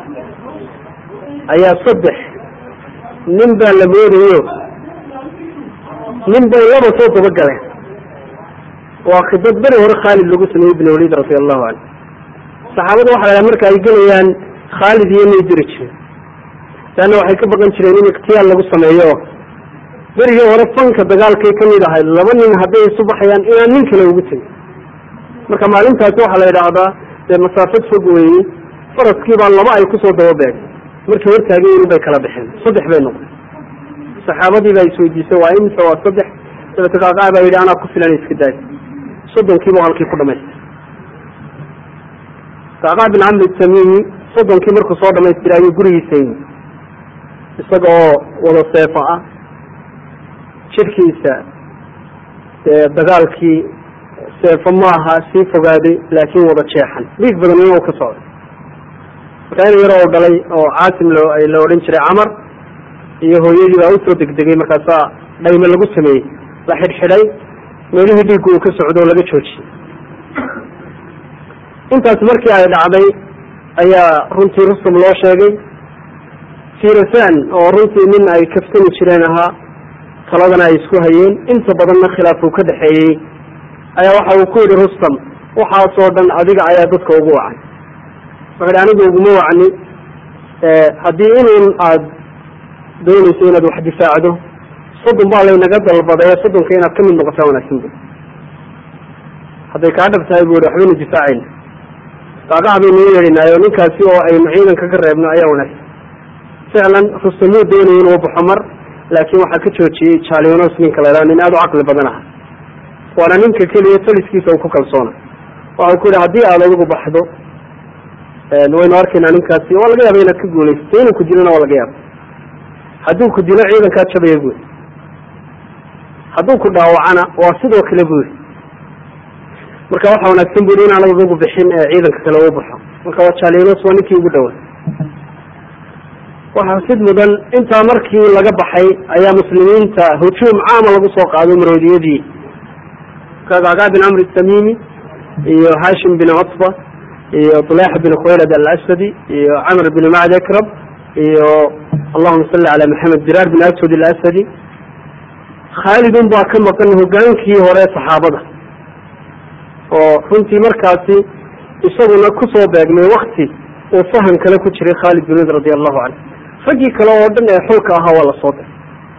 ayaa saddex nin baa la moodayo nin bay laba soo dabagaleen waa khidad beri hore khaalid lagu sameeyey ibn waliid radi allahu canhu saxaabada waxa la marka ay gelayaan khaalid iyo may diri jireen leanna waxay ka baqan jireen in ikhtiyaal lagu sameeyo berigii hore fanka dagaalkay ka mid ahayd laba nin hadday isu baxayaan inaan nin kale ugu tegin marka maalintaasi waxaa la yidhaahdaa dee masaafad fog weeye faraskii baa laba ay kusoo dababeegay markii hortaagay in bay kala baxeen saddex bay noqday saxaabadii baa isweydiisay waa imse waa saddex dabete qaaqaa baa yidhi anaa ku filan iska daay soddonkiiba halkii ku dhamaystay qaaqaa bin camri tamimi soddonkii markuu soo dhamaystiray ayuu gurigiisa yimi isaga oo wada seefo ah jirkiisa dagaalkii seefo maaha sii fogaaday laakiin wada jeexan dhiig badan inuu ka socday markaa in yar oo dhalay oo caasim lo la odhan jiray camar iyo hooyadii baa usoo degdegay markaasaa dhayme lagu sameeyey la xidhxidhay meelihii dhiiggu uu ka socdo oo laga joojiyey intaas markii ay dhacday ayaa runtii rusum loo sheegay firasan oo runtii nin ay kaftami jireen ahaa taladana ay isku hayeen inta badanna khilaaf uu ka dhexeeyey ayaa waxa uu ku yidhi rustam waxaasoo dhan adiga ayaa dadka ugu wacay wuxu hi anigu uguma wacni haddii inuun aad doonayso inaad wax difaacdo soddon baa laynaga dalbaday soddonka inaad ka mid noqotaa wanaagsan bu hadday kaa dhab tahay bu i waxbaynu difaacayna qaaqac baynu u yeedhinaayo ninkaasi oo aynu ciidanka ka reebno ayaa wanaagsan ficlan rustamuu doonaya inuu baxo mar laakiin waxaa ka joojiyey jalinos ninka la nin aada u caqli badan aha waana ninka keliya taliskiisa uu ku kalsoona waxau ku yihi haddii aad adigu baxdo waynu arkaynaa ninkaasi waa laga yaaba inaad ka guulaysato inuu ku dilona waa laga yaaba hadduu ku dilo ciidankaa jabaya buuri hadduu ku dhaawacana waa sidoo kale buuri marka waxa wanaagsan buri inaan adigu bixin ee ciidanka kale uu baxo marka waa jalinos waa ninkii ugu dhawaa waxaa sid mudan intaa markii laga baxay ayaa muslimiinta hujuum caama lagu soo qaado maroodiyadii kaqaqa bin camr tamimi iyo hashim bin cutba iyo طulaax bin khuwaylad alasadi iyo camr bin macd akrab iyo allahuma salli cala maxamed diraar bin aswad alasadi khaalidun baa ka maqan hogaankii hore saxaabada oo runtii markaasi isaguna kusoo beegmay wakti uu fahan kale ku jiray khaalid bin wid radi allahu canhu raggii kale oo dhan ee xulka ahaa waa lasoo diray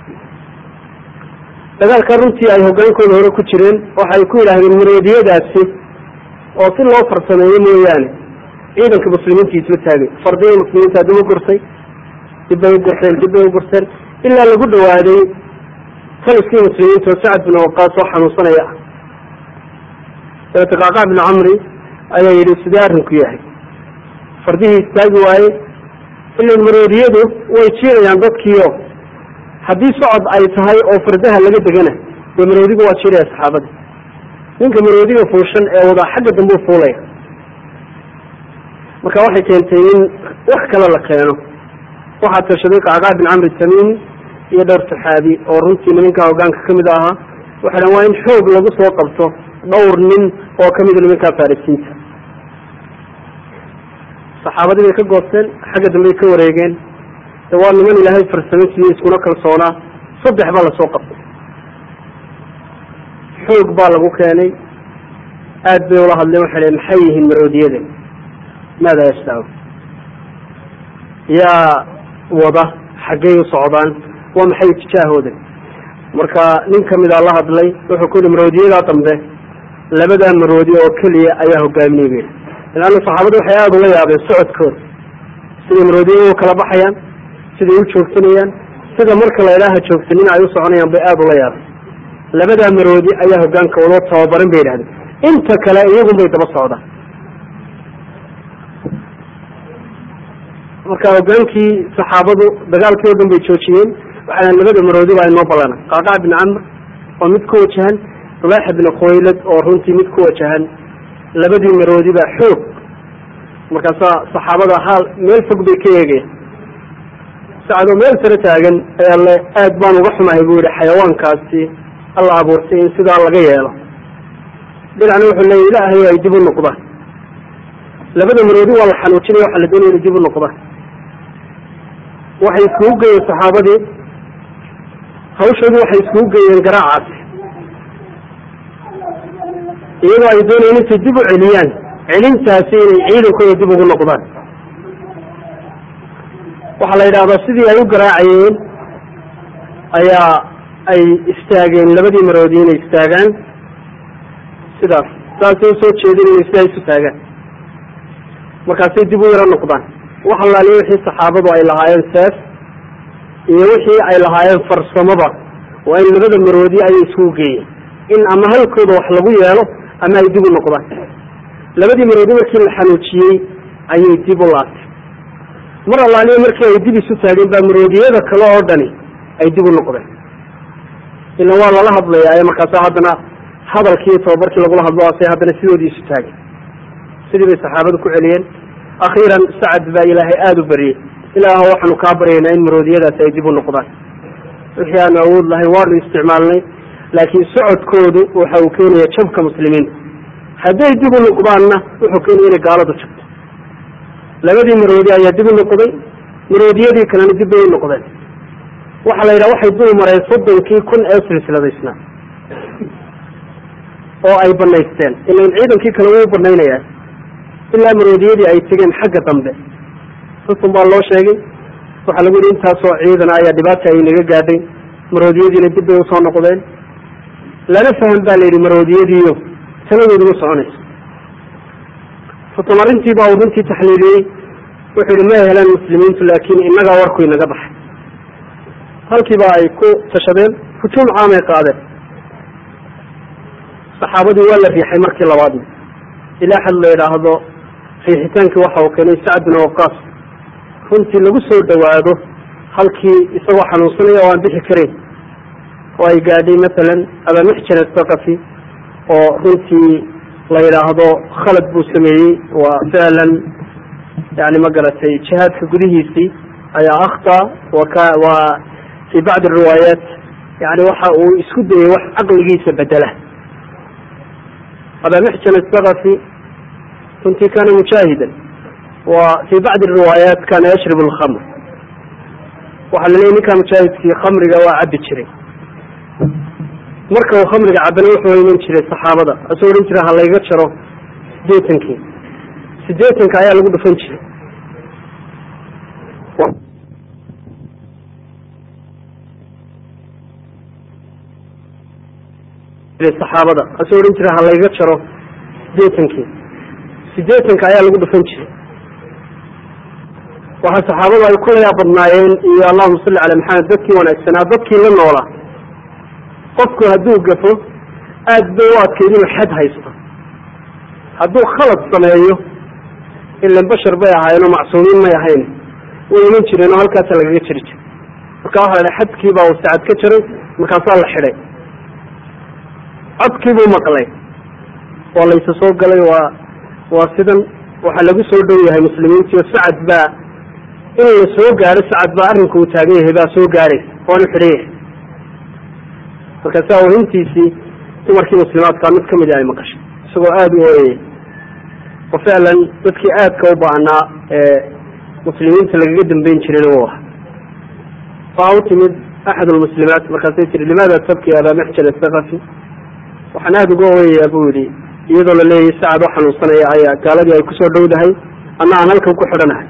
dagaalka runtii ay hogaankooda hore ku jireen waxay ku yidhaahdeen maroodiyadaasi oo si loo farsameeyo mooyaane ciidanka muslimiinta isla taagay fardihii muslimiinta dib u gursay dib bay u gurteen dib bay u gurteen ilaa lagu dhawaaday taliskii muslimiinta oo sacad bin waqaas oo xanuunsanaya ah dabeete qaaqac bin camri ayaa yidhi sidee arrinku yahay fardihii istaagi waaye ilan maroodiyadu way jiirayaan dadkiio haddii socod ay tahay oo fardaha laga degana dee maroodigu waa jiiraya saxaabada ninka maroodiga fuushan ee wadaa xagga dambe u fuulaya marka waxay keentay in wax kale la keeno waxaa tashaday qacqaa bin camri tamiimi iyo dhowr saxaabi oo runtii nimankaa hogaanka kamid ahaa waxay dhan waa in xoog lagu soo qabto dhowr nin oo kamida nimankaa farisiinta saxaabadii bay ka goosteen xagga dambey ka wareegeen de waa niman ilaahay farsamo siiyey iskuna kalsoonaa saddex baa lasoo qabtay xoog baa lagu keenay aad bay ula hadleen waxay dheen maxay yihiin maroodiyadan maada yashtaau yaa wada xaggay u socdaan waa maxay tijaahoodan marka nin kamida la hadlay wuxuu ku yihi maroodiyadaa dambe labadaa maroodi oo keliya ayaa hogaaminay bu yidhi laanna saxaabadu waxay aada ula yaabeen socodkooda siday maroodiyada u kala baxayaan siday u joogsanayaan sida marka la idhaaha joogsanin ay u soconayaan bay aada ula yaabeen labadaa maroodi ayaa hogaanka wadoo tababaran bay yidhahdeen inta kale iyagun bay daba socdaan marka hogaankii saxaabadu dagaalkii oo dhan bay joojiyeen waxaa labada maroodi baa inoo ballana qaqac bin camr oo mid ku wajahan ulaaxa bin khuwaylad oo runtii mid ku wajahan labadii maroodi baa xoog markaasaa saxaabada haal meel fog bay ka eegayaan sacadoo meel sare taagan ayaa le aad baan uga xumahay buu yihi xayawaankaasi alla abuurtay in sidaa laga yeelo dhinacna wuxuu leeya ilaahay ay dib u noqdaan labada maroodi waa la xanuujinaya waxaa la doonaya inay dib u noqdaan waxay iskugu geeyeen saxaabadii hawshoodii waxay iskugu geeyeen garaacaasi iyagoo ay doonayeen intay dib u celiyaan celintaasi inay ciidankooda dib ugu noqdaan waxaa la yidhahdaa sidii ay u garaacayeen ayaa ay istaageen labadii maroodi inay istaagaan sidaas saasay usoo jeedin inay sidaa isu taagaan markaasay dib u yaro noqdaan wax allaaliya wixii saxaabadu ay lahaayeen seef iyo wixii ay lahaayeen farsamaba waa in labada maroodi ayay iskugu geeyeen in ama halkooda wax lagu yeelo ama ay dib u noqdaan labadii maroodi markii la xanuujiyey ayay dib u laabtay mar allaaliya markii ay dib isu taageen baa maroodiyada kale oo dhani ay dib u noqdeen ila waa lala hadlayaa markaasa haddana hadalkii tababarkii lagula hadlo ase haddana sidoodii isu taageen sidii bay saxaabadu ku celiyeen akhiiran sacad baa ilaahay aada u bariyey ilaaho waxaanu kaa baryaynaa in maroodiyadaasi ay dib u noqdaan wixii aanu awood lahayn waanu isticmaalnay laakiin socodkoodu waxa uu keenaya jabka muslimiinta hadday dib u noqdaanna wuxuu keenaya inay gaaladu jabto labadii maroodi ayaa dib u noqday maroodiyadii kalena dib bay u noqdeen waxaa la yidhaha waxay dul mareen soddonkii kun ee silsiladaysnaa oo ay banaysteen ilan ciidankii kale wuu banaynayaa ilaa maroodiyadii ay tegeen xagga dambe rusun baa loo sheegay waxaa lagu yihi intaasoo ciidana ayaa dhibaata ay naga gaadhay maroodiyadiina dib bay usoo noqdeen lana faham baa la yidhi maroodiyadiiyo taladoodi ma soconayso rusun arrintii baa uu runtii taxliiliyey wuxuu yihi ma helaan muslimiintu laakiin innagaa warku inaga baxay halkiiba ay ku tashadeen hujuum caamay qaadeen saxaabadii waa la riixay markii labaadna ilaa xad la yidhaahdo riixitaankii waxa uu keenay sacd bin waqaas runtii lagu soo dhawaado halkii isagoo xanuunsanaya oo aan bixi karayn oo ay gaadhay masalan abamixjan athaqafi oo runtii la yidhaahdo khalad buu sameeyey waa ficlan yani ma garatay jihaadka gudihiisii ayaa akhta waka waa fi bacdi riwaayaat yani waxa uu isku dayay wax caqligiisa bedela abamixjan athaqafi runtii kana mujaahidan wa fi bacdi riwaayaat kana yashrib alkhamr waxaa la leeyay ninkaa mujaahidkii khamriga waa cabi jiray marka uu khamriga cabana wuxuu iman jiray saxaabada asoo odhan jira ha layga jaro sideetankii sideetanka ayaa lagu dhufan jiray saxaabada asoo odhan jira ha layga jaro sideetankii sideetanka ayaa lagu dhufan jiray waxaa saxaabadu ay kula yaabadnaayeen iyo allahuma salli cala maxamed dadkii wanaagsanaa dadkii la noolaa qofku hadduu gafo aad bay u adkayd inuu xad haysto hadduu khalad sameeyo ilan bashar bay ahaayeen oo macsuumiin may ahayn way iman jireen oo halkaasa lagaga jiri jiray marka waxa la xadkiibaa uu sacad ka jaray markaasaa la xidhay codkiibuu maqlay waa laysa soo galay waa waa sidan waxaa lagu soo dhow yahay muslimiintiio sacad baa in la soo gaadho sacad baa arrinku uu taagan yahay baa soo gaadhaysa waanu xidhan yahay markaasaa wahintiisii dumarkii muslimaadkaa mid kamid ay maqashay isagoo aada u ooyaya oo ficlan dadkii aadka u baahnaa ee muslimiinta lagaga dambeyn jirayna u aha waxaa u timid axad lmuslimaat markaasay tiri limaada tabki abaa maxjal athaqafi waxaan aada uga ooyayaa buu yihi iyadoo la leeyahay sacad oo xanuunsanaya ayaa gaaladii ay kusoo dhowdahay anna aan halkan ku xidhanahay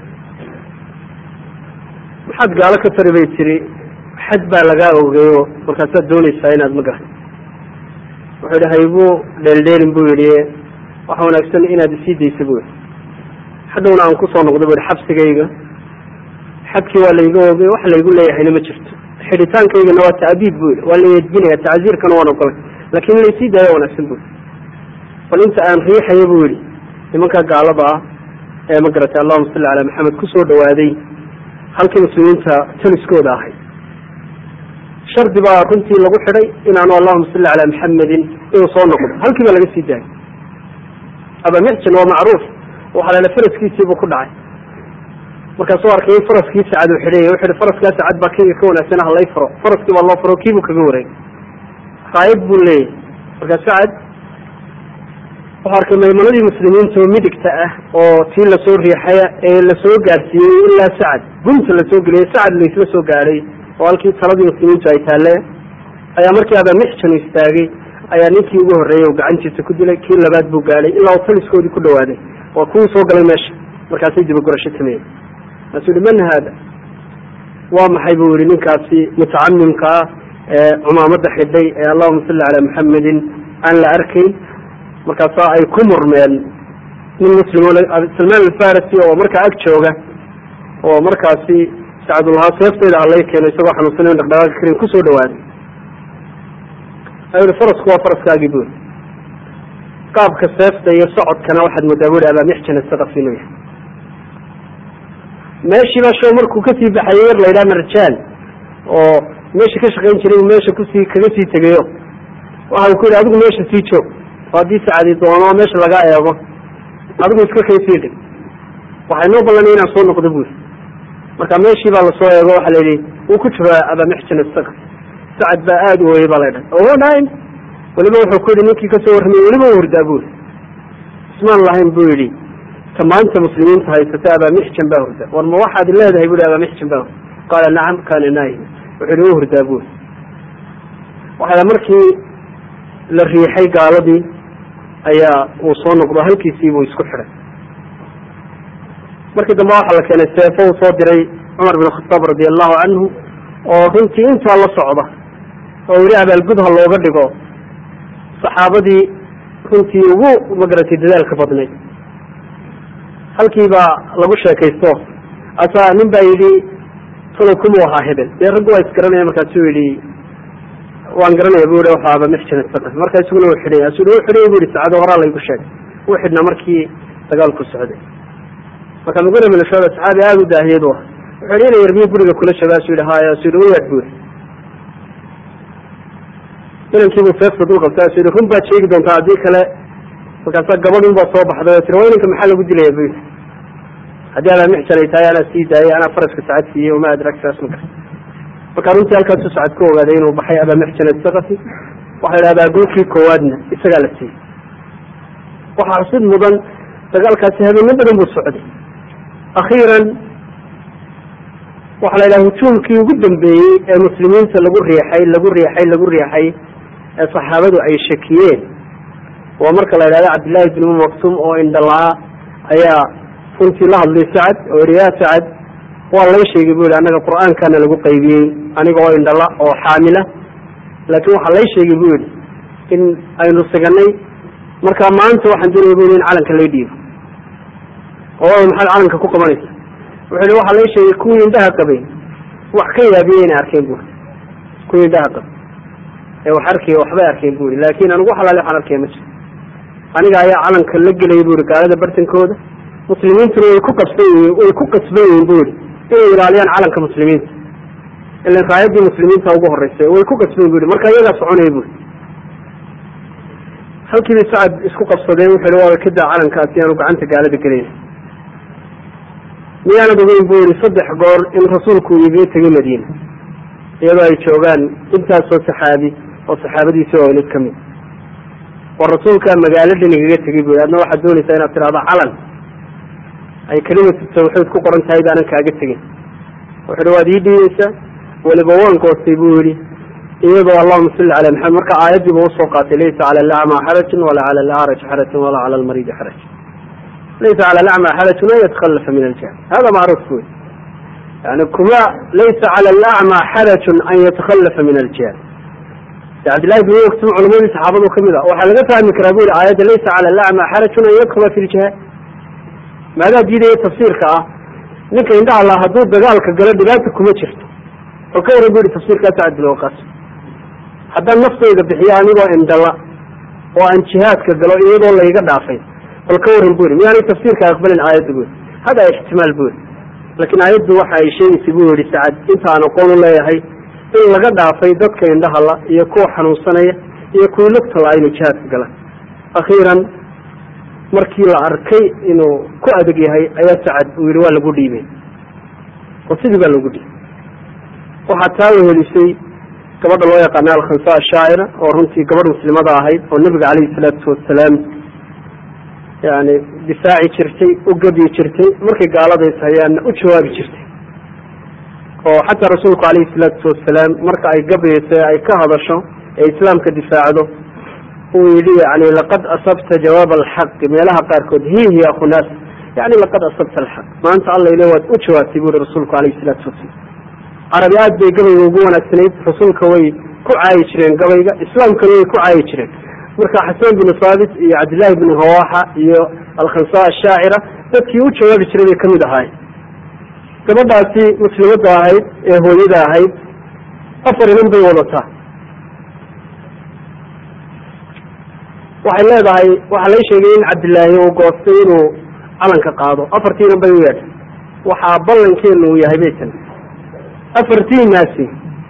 maxaad gaalo ka tari bay tiri xad baa lagaa ogeeyo markaasaad doonaysaa inaad ma garan wuxuu yihi haybuu dheeldheelin buu yihi waxa wanaagsan inaad isii daysa buu yihi hadhowna aan kusoo noqdo bu yihi xabsigayga xadkii waa layga ogey wax laygu leeyahayna ma jirto xidhitaankaygana waa ta'biib bu yihi waa la eedbinaya tacziirkana waan ogolay laakin in laysii daayo wanaagsan bu bal inta aan riixaya buu yihi nimankaa gaalada ah ee ma garatay allahuma salli calaa maxamed kusoo dhawaaday halkii muslimiinta taliskooda ahay shardi baa runtii lagu xidhay inaanu allahuma salli calaa maxamedin inuu soo noqdo halkii baa laga sii daayay abamixjan waa macruuf waxaa lala faraskiisiibuu ku dhacay markaasuu arkay in faraskii sacad uu xidhanya wuxu hi faraskaa sacad baa kayga ka wanaagsan halay faro faraskii baa loo faro kiibuu kaga wareegay raayad buu leeyahy markaa sacad wuxuu arkay maymanadii muslimiinta oo midigta ah oo tii lasoo riixaya ee lasoo gaadhsiiyey ilaa sacad gunta lasoo geliyay sacad laysla soo gaadhay oo halkii taladii muslimiintu ay taalle ayaa markii abamixjan istaagay ayaa ninkii ugu horreeyey oo gacantiisa ku dilay kii labaad buu gaadhay ilaa uu taliskoodii ku dhawaaday waa kuwii soo galay meesha markaasay dibagurasho sameeyey markaasuu yihi man haada waa maxay buu yihi ninkaasi mutacamimka ah ee cumaamada xidhay ee allahuma salli calaa maxamedin aan la arkayn markaasaa ay ku murmeen nin muslim salmaan alfarisi oo markaa ag jooga oo markaasi sacdulahaa seeftayda halay keeno isagoo xanuunsanayn dhaqdhaqaaqi karin kusoo dhawaaday ayuu farasku waa faraskaagii buri qaabka seefta iyo socodkana waxaad moodaa buri abaamixjan asaqaf inuu yahay meeshii baa show markuu kasii baxayay yar laydhaha marjaan oo meesha ka shaqayn jiray meesha kusii kaga sii tegayo waxa ku yidhi adigu meesha sii joog oo haddii sacadi doono meesha laga eego adigu iska kay sii dhig waxay noo ballanay inaan soo noqdo buri marka meeshii baa lasoo eego waxaa layidhi wuu ku jiro abaamixjan asaqaf sacad baa aada u ooyey baa la dhahay o nine weliba wuxuu ku yidhi ninkii kasoo warramay weliba u hurdaa buri ismaan lahayn buu yidhi ta maanta muslimiinta haysata abaamixjan baa hurda war ma waxaad leedahay bui abaamixjan baa hurda qaala nacam kaana naayim wuxuu yihi u hurdaa buri waxaa markii la riixay gaaladii ayaa uu soo noqdo halkiisiibuu isku xidhay markii dambe waxaa la keenay seefo uu soo diray cumar bin khataab radi allahu canhu oo runtii intaa la socda oo weli abaalgud ha looga dhigo saxaabadii runtii ugu magaratay dadaalka badnayd halkii baa lagu sheekaysto asaa nin baa yidhi talow kumuu ahaa hebel dee raggu waa isgaranaya markaasuu yidhi waan garanaya bu yihi waxaaba mixjan saqaf markaa isaguna uu xidhay asu u xidhay bu yihi saacado horaa laygu sheegay wuu xidhnaa markii dagaalku socday marka mugura bin shucba saxaabi aada u daahiyad u ah wuxuu yidhi ina yarmiyo guriga kula jooga asu yidhi haya asu yidhi uyaad bu yidhi inankiibuu seefta dul qabtay asu yidhi run baad sheegi doontaa haddii kale markaasaa gabadhin baa soo baxday oo tiri waa inanka maxaa lagu dilaya bu yidhi haddii abaa mixjan ay tahay anaa sii daayay anaa faraska sacad siiyey wama adrak saas ma garta marka runtii halkaasu sacad ku ogaaday inuu baxay abaa mixjan asaqafi waxa la idhahdaa golkii koowaadna isagaa la siiyey waxaa xusid mudan dagaalkaasi habeeno badan buu socday akhiiran waxaa la yidhaha hujuumkii ugu dambeeyey ee muslimiinta lagu riixay lagu riixay lagu riixay ee saxaabadu ay shakiyeen waa marka la yidhahda cabdillahi bin um maktum oo indhalaa ayaa runtii la hadlay sacad oo yihi yaa sacad waa lay sheegay bu yihi annaga qur-aankana lagu qaybiyey aniga oo indhala oo xaamila laakiin waxaa lay sheegay bu yihi in aynu siganay marka maanta waxaan doonaya bu yihi in calanka lay dhiibo oo maxaad calanka ku qabanaysa wuxuu yihi waxaa lay sheegay kuwii indhaha qabay wax ka yaabiyey inay arkeen buri kuwii indhaha qabay ee wax arkay waxbay arkeen bu yihi laakin anigu xalaali waxaan arkaya ma jiro aniga ayaa calanka la gelaya bu yihi gaalada bartankooda muslimiintuna way ku qabsan yihiin way ku qasban yihiin bu yihi inay ilaaliyaan calanka muslimiinta ilan raayadii muslimiinta ugu horeysay way ku qasban bu yihi marka iyagaa soconaya bu yihi halkiibay sacad isku qabsadeen wuxuu yihi waa kadaa calankaasi aanu gacanta gaalada gelin miyaanad ogeyn buu yihi saddex goor in rasuulku igaga tegay madiina iyadoo ay joogaan intaasoo saxaabi oo saxaabadiisi oo mid kamid oo rasuulkaa magaalo dhan igaga tegay bui adna waxaad doonaysaa inaad tidhahdo calan ay kelimatu tawxiid ku qoran tahay baanan kaaga tegin wuxu uhi waad ii dhiibeysaa weliba waan goostay buu yihi iyadoo allahuma salli cala maxamed marka aayadiiba usoo qaatay laysa cala alacma xarajun walaa cala alacraj xarajun walaa cala almariidi xaraj laysa cala alacma xarajun an yatakhallafa min aljahl hada macruuf wey yani kuma laysa cala alacma xarajun an yatakhallafa min aljahl cabdillahi bin waktum culamadii saxaabadu kamid a waxaa laga fahmi karaa bu yihi aayadda laysa cala alacma xarajun an yadkula fi ljihaad maadaa diidaya tafsiirka ah ninka indhaha la hadduu dagaalka galo dhibaata kuma jirto oo ka waran bu yihi tafsiirkaa sacad bin waqaas haddaan naftayda bixiyo anigoo indhala oo aan jihaadka galo iyadoo layga dhaafay bal ka waran bu yihi miyaanay tafsiirka aqbalin aayadda bu yihi hada ixtimaal bu yihi laakiin aayaddu waxa ay sheegaysay bu yihi sacad intaan aqoon u leeyahay in laga dhaafay dadka indhahala iyo kuwa xanuunsanaya iyo kuwa lugtala inuu jihaadka galaan akhiiran markii la arkay inuu ku adeg yahay ayaa sacad uu yihi waa lagu dhiibay oo sidii baa lagu dhiibay waxaa taa wehelisay gabadha loo yaqaana alkhansa ashaacira oo runtii gabadh muslimada ahayd oo nebiga calayhi salaatu wasalaam yani difaaci jirtay u gebyi jirtay markay gaalada is hayaanna u jawaabi jirtay oo xataa rasuulku calayhi salaatu wasalaam marka ay gabayso ee ay ka hadasho ee islaamka difaacdo uu yidhi yani laqad asabta jawaab alxaqi meelaha qaarkood hihi akhunaas yani laqad asabta alxaq maanta alla ile waad u jawaabtay bu yihi rasuulku calayhi salaatu wasalaam carabi aad bay gabayga ugu wanaagsanayd rasuulka way ku caayi jireen gabayga islaamkana way ku caayi jireen marka xasan binu saabit iyo cabdillahi bnu rawaxa iyo alkhansa ashaacira dadkii u jawaabi jiray bay kamid ahaayeen gabadhaasi muslimadda ahayd ee hooyada ahayd afar inan bay wadataa waxay leedahay waxaa lay sheegay in cabdillaahi uu goostay inuu calanka qaado afartii inan bay u yeedhay waxaa ballankeenu uu yahay baytan afartiinaasi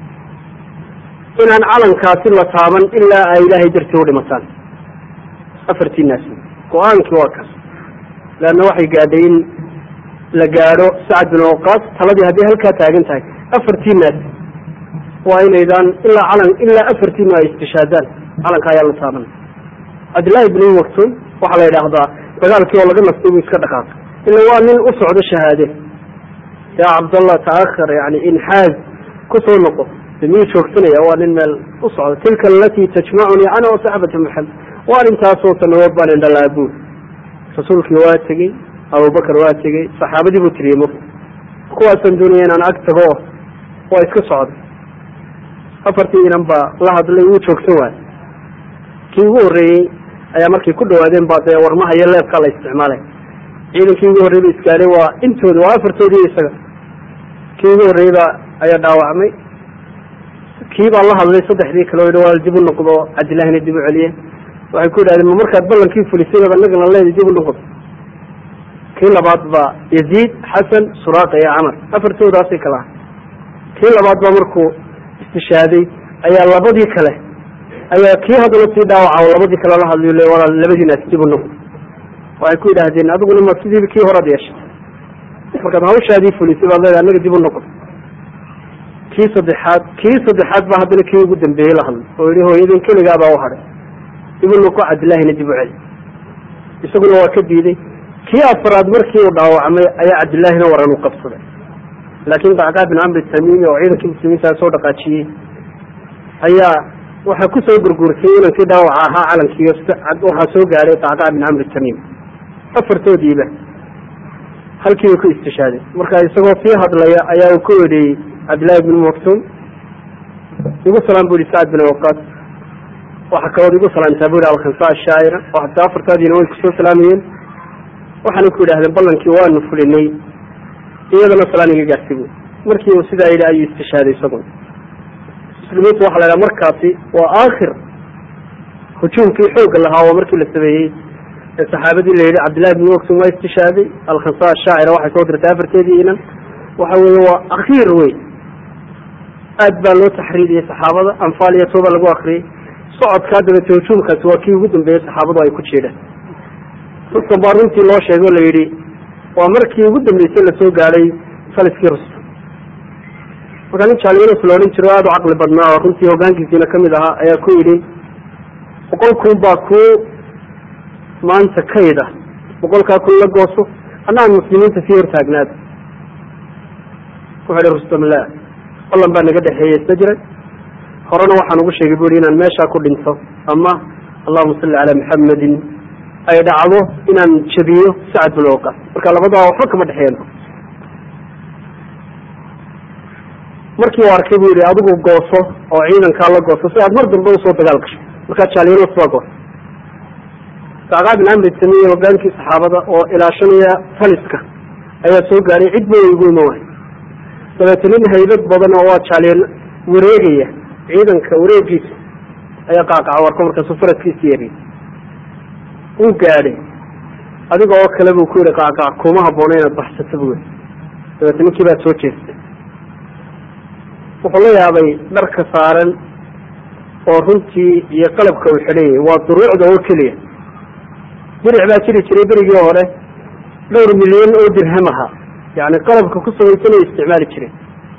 inaan calankaasi la taaban ilaa ay ilaahay dartii u dhimataan afartiinaasi go-aankii waa kaas leanna waxay gaadhay in la gaadho sacad bin waqaas taladii haddii halkaa taagan tahay afartiinaasi waa inaydaan ilaa calan ilaa afartiinu ay istishaadaan calanka ayaa la taaban cabdillahi bin maktum waxaa la yidhaahdaa dagaalkii oo laga nastay buu iska dhaqaaqay ila waa nin u socdo shahaade yaa cabdallah taahar yani inxaaz kusoo noqo miyuu joogsanaya waa nin meel u socda tilka alatii tajmacunii ana wa saxbata maxamed waa intaasoo sanadood baan indhalaabuul rasuulkii waa tegey abubakar waa tegey saxaabadii buu tiriyey m kuwaasaan doonaya inaan ag tago waa iska socday afartii inan baa la hadlay wuu joogsan waayo kii ugu horreeyey ayaa markay ku dhawaadeen baa dee warmaha iyo leebkaa la isticmaalay ciidankii ugu horrey ba isgaaday waa intooda waa afartoodii isaga kii ugu horreeyba ayaa dhaawacmay kii baa la hadlay saddexdii kale o yidhi waa dib u noqdo cabdillahina dib u celiye waxay ku yidhahdeen ma markaad ballankii fulisay baad annagana leedi dib u noqdo kii labaad baa yaziid xasan suraaqa iyo camar afartoodaasay kala ahay kii labaad baa markuu istishaaday ayaa labadii kale ayaa kii haddana sii dhaawaca labadii kale la hadlayo le walaal labadiinaas dib u noqdo waxay ku yidhaahdeen adiguna ma sidii kii horaad yeeshay markaad hawshaadii fulisay baad leedahay annaga dib u noqdo kii saddexaad kii saddexaad baa haddana kii ugu dambeeyey la hadlay oo yihi hooyadin keligaabaa u hadhay dib u noqo cabdillahina dib u celi isaguna waa ka diiday kii afaraad markii uu dhaawacmay ayaa cabdillaahina waran u qabsaday laakiin qacqaa bin camri tamiimi oo ciidankii muslimiintaa soo dhaqaajiyey ayaa waxaa kusoo gurguursay inankii dhaawaca ahaa calankii waxaa soo gaadhay qacqaa bin camri tamiim afartoodiiba halkiiba ku istishaaday marka isagoo sii hadlaya ayaa uu ku wedheeyey cabdillahi bin maktum igu salaam bu yihi sacad bin waqaas waxaa kalood igu salaamtaa bu yihi alkhansa ashaacira oo hataa afartaadiina way kusoo salaamayeen waxaana ku yidhahdeen ballankii waanu fulinay iyadana salaan iga gaartay bu markii uu sidaa yidhi ayuu istishaaday isaguna muslimiintu waxa la yidhaha markaasi waa aakhir hujuumkii xoogga lahaa oo markii la sameeyey ee saxaabadii la yidhi cabdillahi bin maktum waa istishaaday alkhansa ashaacira waxay soo dirtay afarteedii inan waxa weeye waa akhiir wey aad baa loo taxriiriyey saxaabada anfaal iyo tooba lagu akriyey socodkaa dabeete hujuumkaasi waa kii ugu dambeeyey saxaabadu ay ku jeedhaan rustan baa runtii loo sheegay oo la yidhi waa markii ugu dambeysay lasoo gaadhay faliskii rustum markaa nin jaaliinus la odhan jiro aada u caqli badnaa oo runtii hogaankiisiina kamid ahaa ayaa ku yidhi boqol kun baa kuu maanta kayda boqolkaa kun la gooso annaan muslimiinta sii hortaagnaada wuxuu ihi rustum la ballan baa naga dhexeeyey isna jiray horena waxaan ugu sheegay bu ihi inaan meeshaa ku dhinto ama allahuma salli calaa maxamedin ay dhacdo inaan jabiyo sacad bin waqas marka labadaa waxba kama dhexeeyan markii u arkay bu yihi adigu gooso oo ciidankaa la gooso si aad mar dambe usoo dagaal gasho markaa jaalinos baa goosa sacqaa bin amri tamiye hogaankii saxaabada oo ilaashanaya taliska ayaa soo gaadhay cid ba igu iman waay dabeete nin haybad badan oo waa jaalien wareegaya ciidanka wareegiisa ayaa qaaqaca warka markaasu faraskiisi yeeriy uu gaadhay adiga oo kale buu ku yihi qaaqac kuma habboona inaad baxsato bu yii dabeete ninkii baa soo jeestay wuxuu la yaabay dharka saaran oo runtii iyo qalabka uu xidhanyay waa duruucda oo keliya diric baa jiri jiray berigii hore dhowr milyan oo dirham ahaa yani qalabka ku samaysan ay isticmaali jireen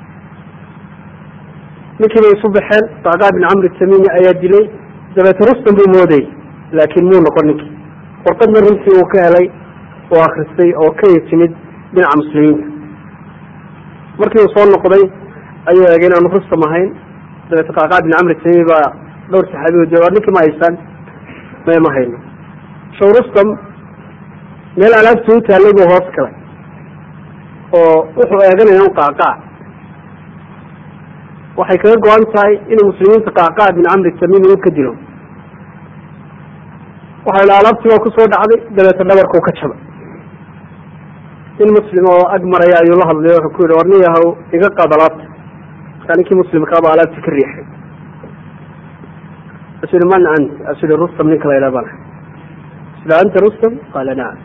ninkii bay isu baxeen sacqaa bin camri tamimi ayaa dilay dabeete rustan buu moodayy laakiin muu noqon ninkii warqadna runtii uu ka helay oo akristay oo ka timid dhinaca muslimiinta markii uu soo noqday ayuu eegay inaanu rustam ahayn dabeete qacqaa bin camri tamimi baa dhowr saxaabi o jooga ninkii ma haysaan may ma hayno show rustam meel alaabta u taallay buu hoos galay oo wuxuu eeganaya un qaaqaac waxay kaga go-an tahay inuu muslimiinta qaaqaac bin camri tamimi u ka dilo waxa ila alaabtii baa kusoo dhacday dabeete dhabarkuu ka jabay nin muslim oo ag maraya ayuu la hadlay wuxuu ku yihi war nin yahow iga qaad alaabta markaa ninkii muslimkaaba alaabtii ka riixay asu yihi man ant asu yihi rustam ninka la yidhaha bana asu yihi anta rustam qaala nacam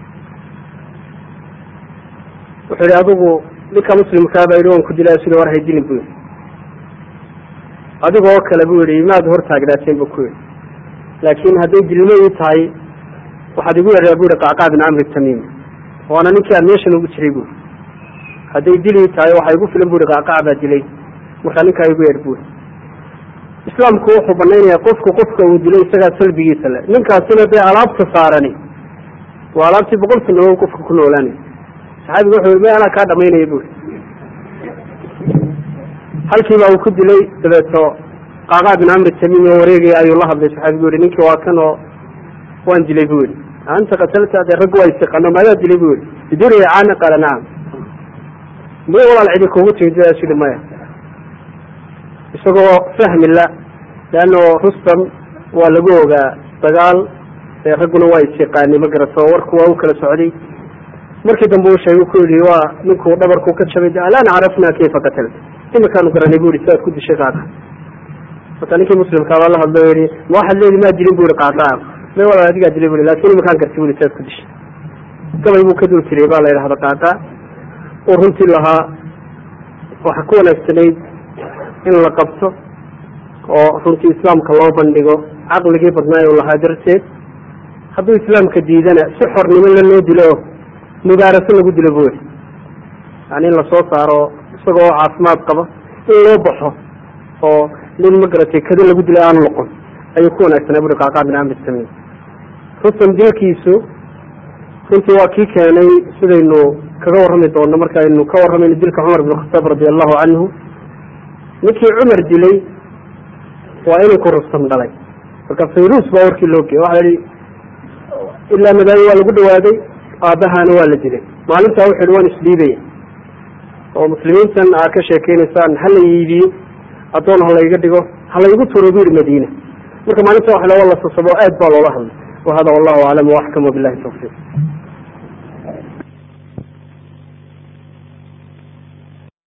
wuxuu yihi adigu ninka muslimkaaba yidhi waan ku dilay asu yihi war haydilin bu yihi adiga oo kale bu yihi maad hortaagnaateen bu ku yihi laakin hadday dilmo ii tahay waxaad igu yeedhaa bu yihi qacqaa bin camri tamimi waana ninkii aan meeshan ugu jiray bu hadday dil ii tahay waxaa igu filan bu yihi qacqac baa dilay markaa ninkaa igu yeedh bu yihi islaamku wuxuu banaynaya qofku qofka uu dilay isagaa salbigiisa le ninkaasina dee alaabta saarani waa alaabtii boqol sanadood qofka ku noolaanay saxaabiga wuxuu yii ma anaa kaa dhamaynaya bu yihi halkiibaa uu ku dilay dabeeto qacqaa bin camri tamimi oo wareegaya ayuu la hadlay saxaabigu yihi ninkii waa kan oo waan dilay bu yihi anta qatalta dee raggu waa istiqaano maadaa dilay bu yihi biduriya caana qaala nacam may walaal cidi kugu timid sidaas yihi maya isagoo fahmi la leano rustam waa lagu ogaa dagaal ee ragguna waa isyaqaanay ma garato warku waa u kala socday markii dambe uu sheegay ku yihi waa ninkuu dhabarku ka jabay alaan carafna kayfa qatalta imikaanu garanay bu yihi sidaad ku dishay qaaqa marka ninkii muslimkaabaa la hadlo yihi ma waxaad leedi maa dilin bu yihi qaaqa may walaal adigaa dilay bu yihi lakin imakaan gartay bu yihi sidaad ku dishay gabay buu ka dul jiray baa la yidhahda qaaqa oo runtii lahaa waxa ku wanaagsanayd in la qabto oo runtii islaamka loo bandhigo caqligii badnaay u lahaa darteed hadduu islaamka diidana si xornimo le loo dilo oo mubaaraso lagu dilo bu yihi yani in lasoo saaro isagoo caafimaad qaba in loo baxo oo nin ma garatay kada lagu dilo aanu noqon ayuu ku wanaagsanaa buri qacqaa bin camri tamim rustam dilkiisu runtii waa kii keenay sidaynu kaga warrami doono markaaynu ka warramayno dilka cumar bin khataab radi allahu canhu ninkii cumar dilay waa inuu ku rustam dhalay marka fayrus baa warkii loo geeyey waxa la yihi ilaa madaami waa lagu dhawaaday aabbahaana waa la dilay maalintaa wuxu yihi waan isdhiibaya oo muslimiintan aad ka sheekeynaysaan ha la iibiyo addoon ha layga dhigo ha laygu turo bu yihi madiina marka maalinta waxa la la sasabo aad baa loola hadlay wahada wallahu aclam waaxkam wabilahi tawfiiq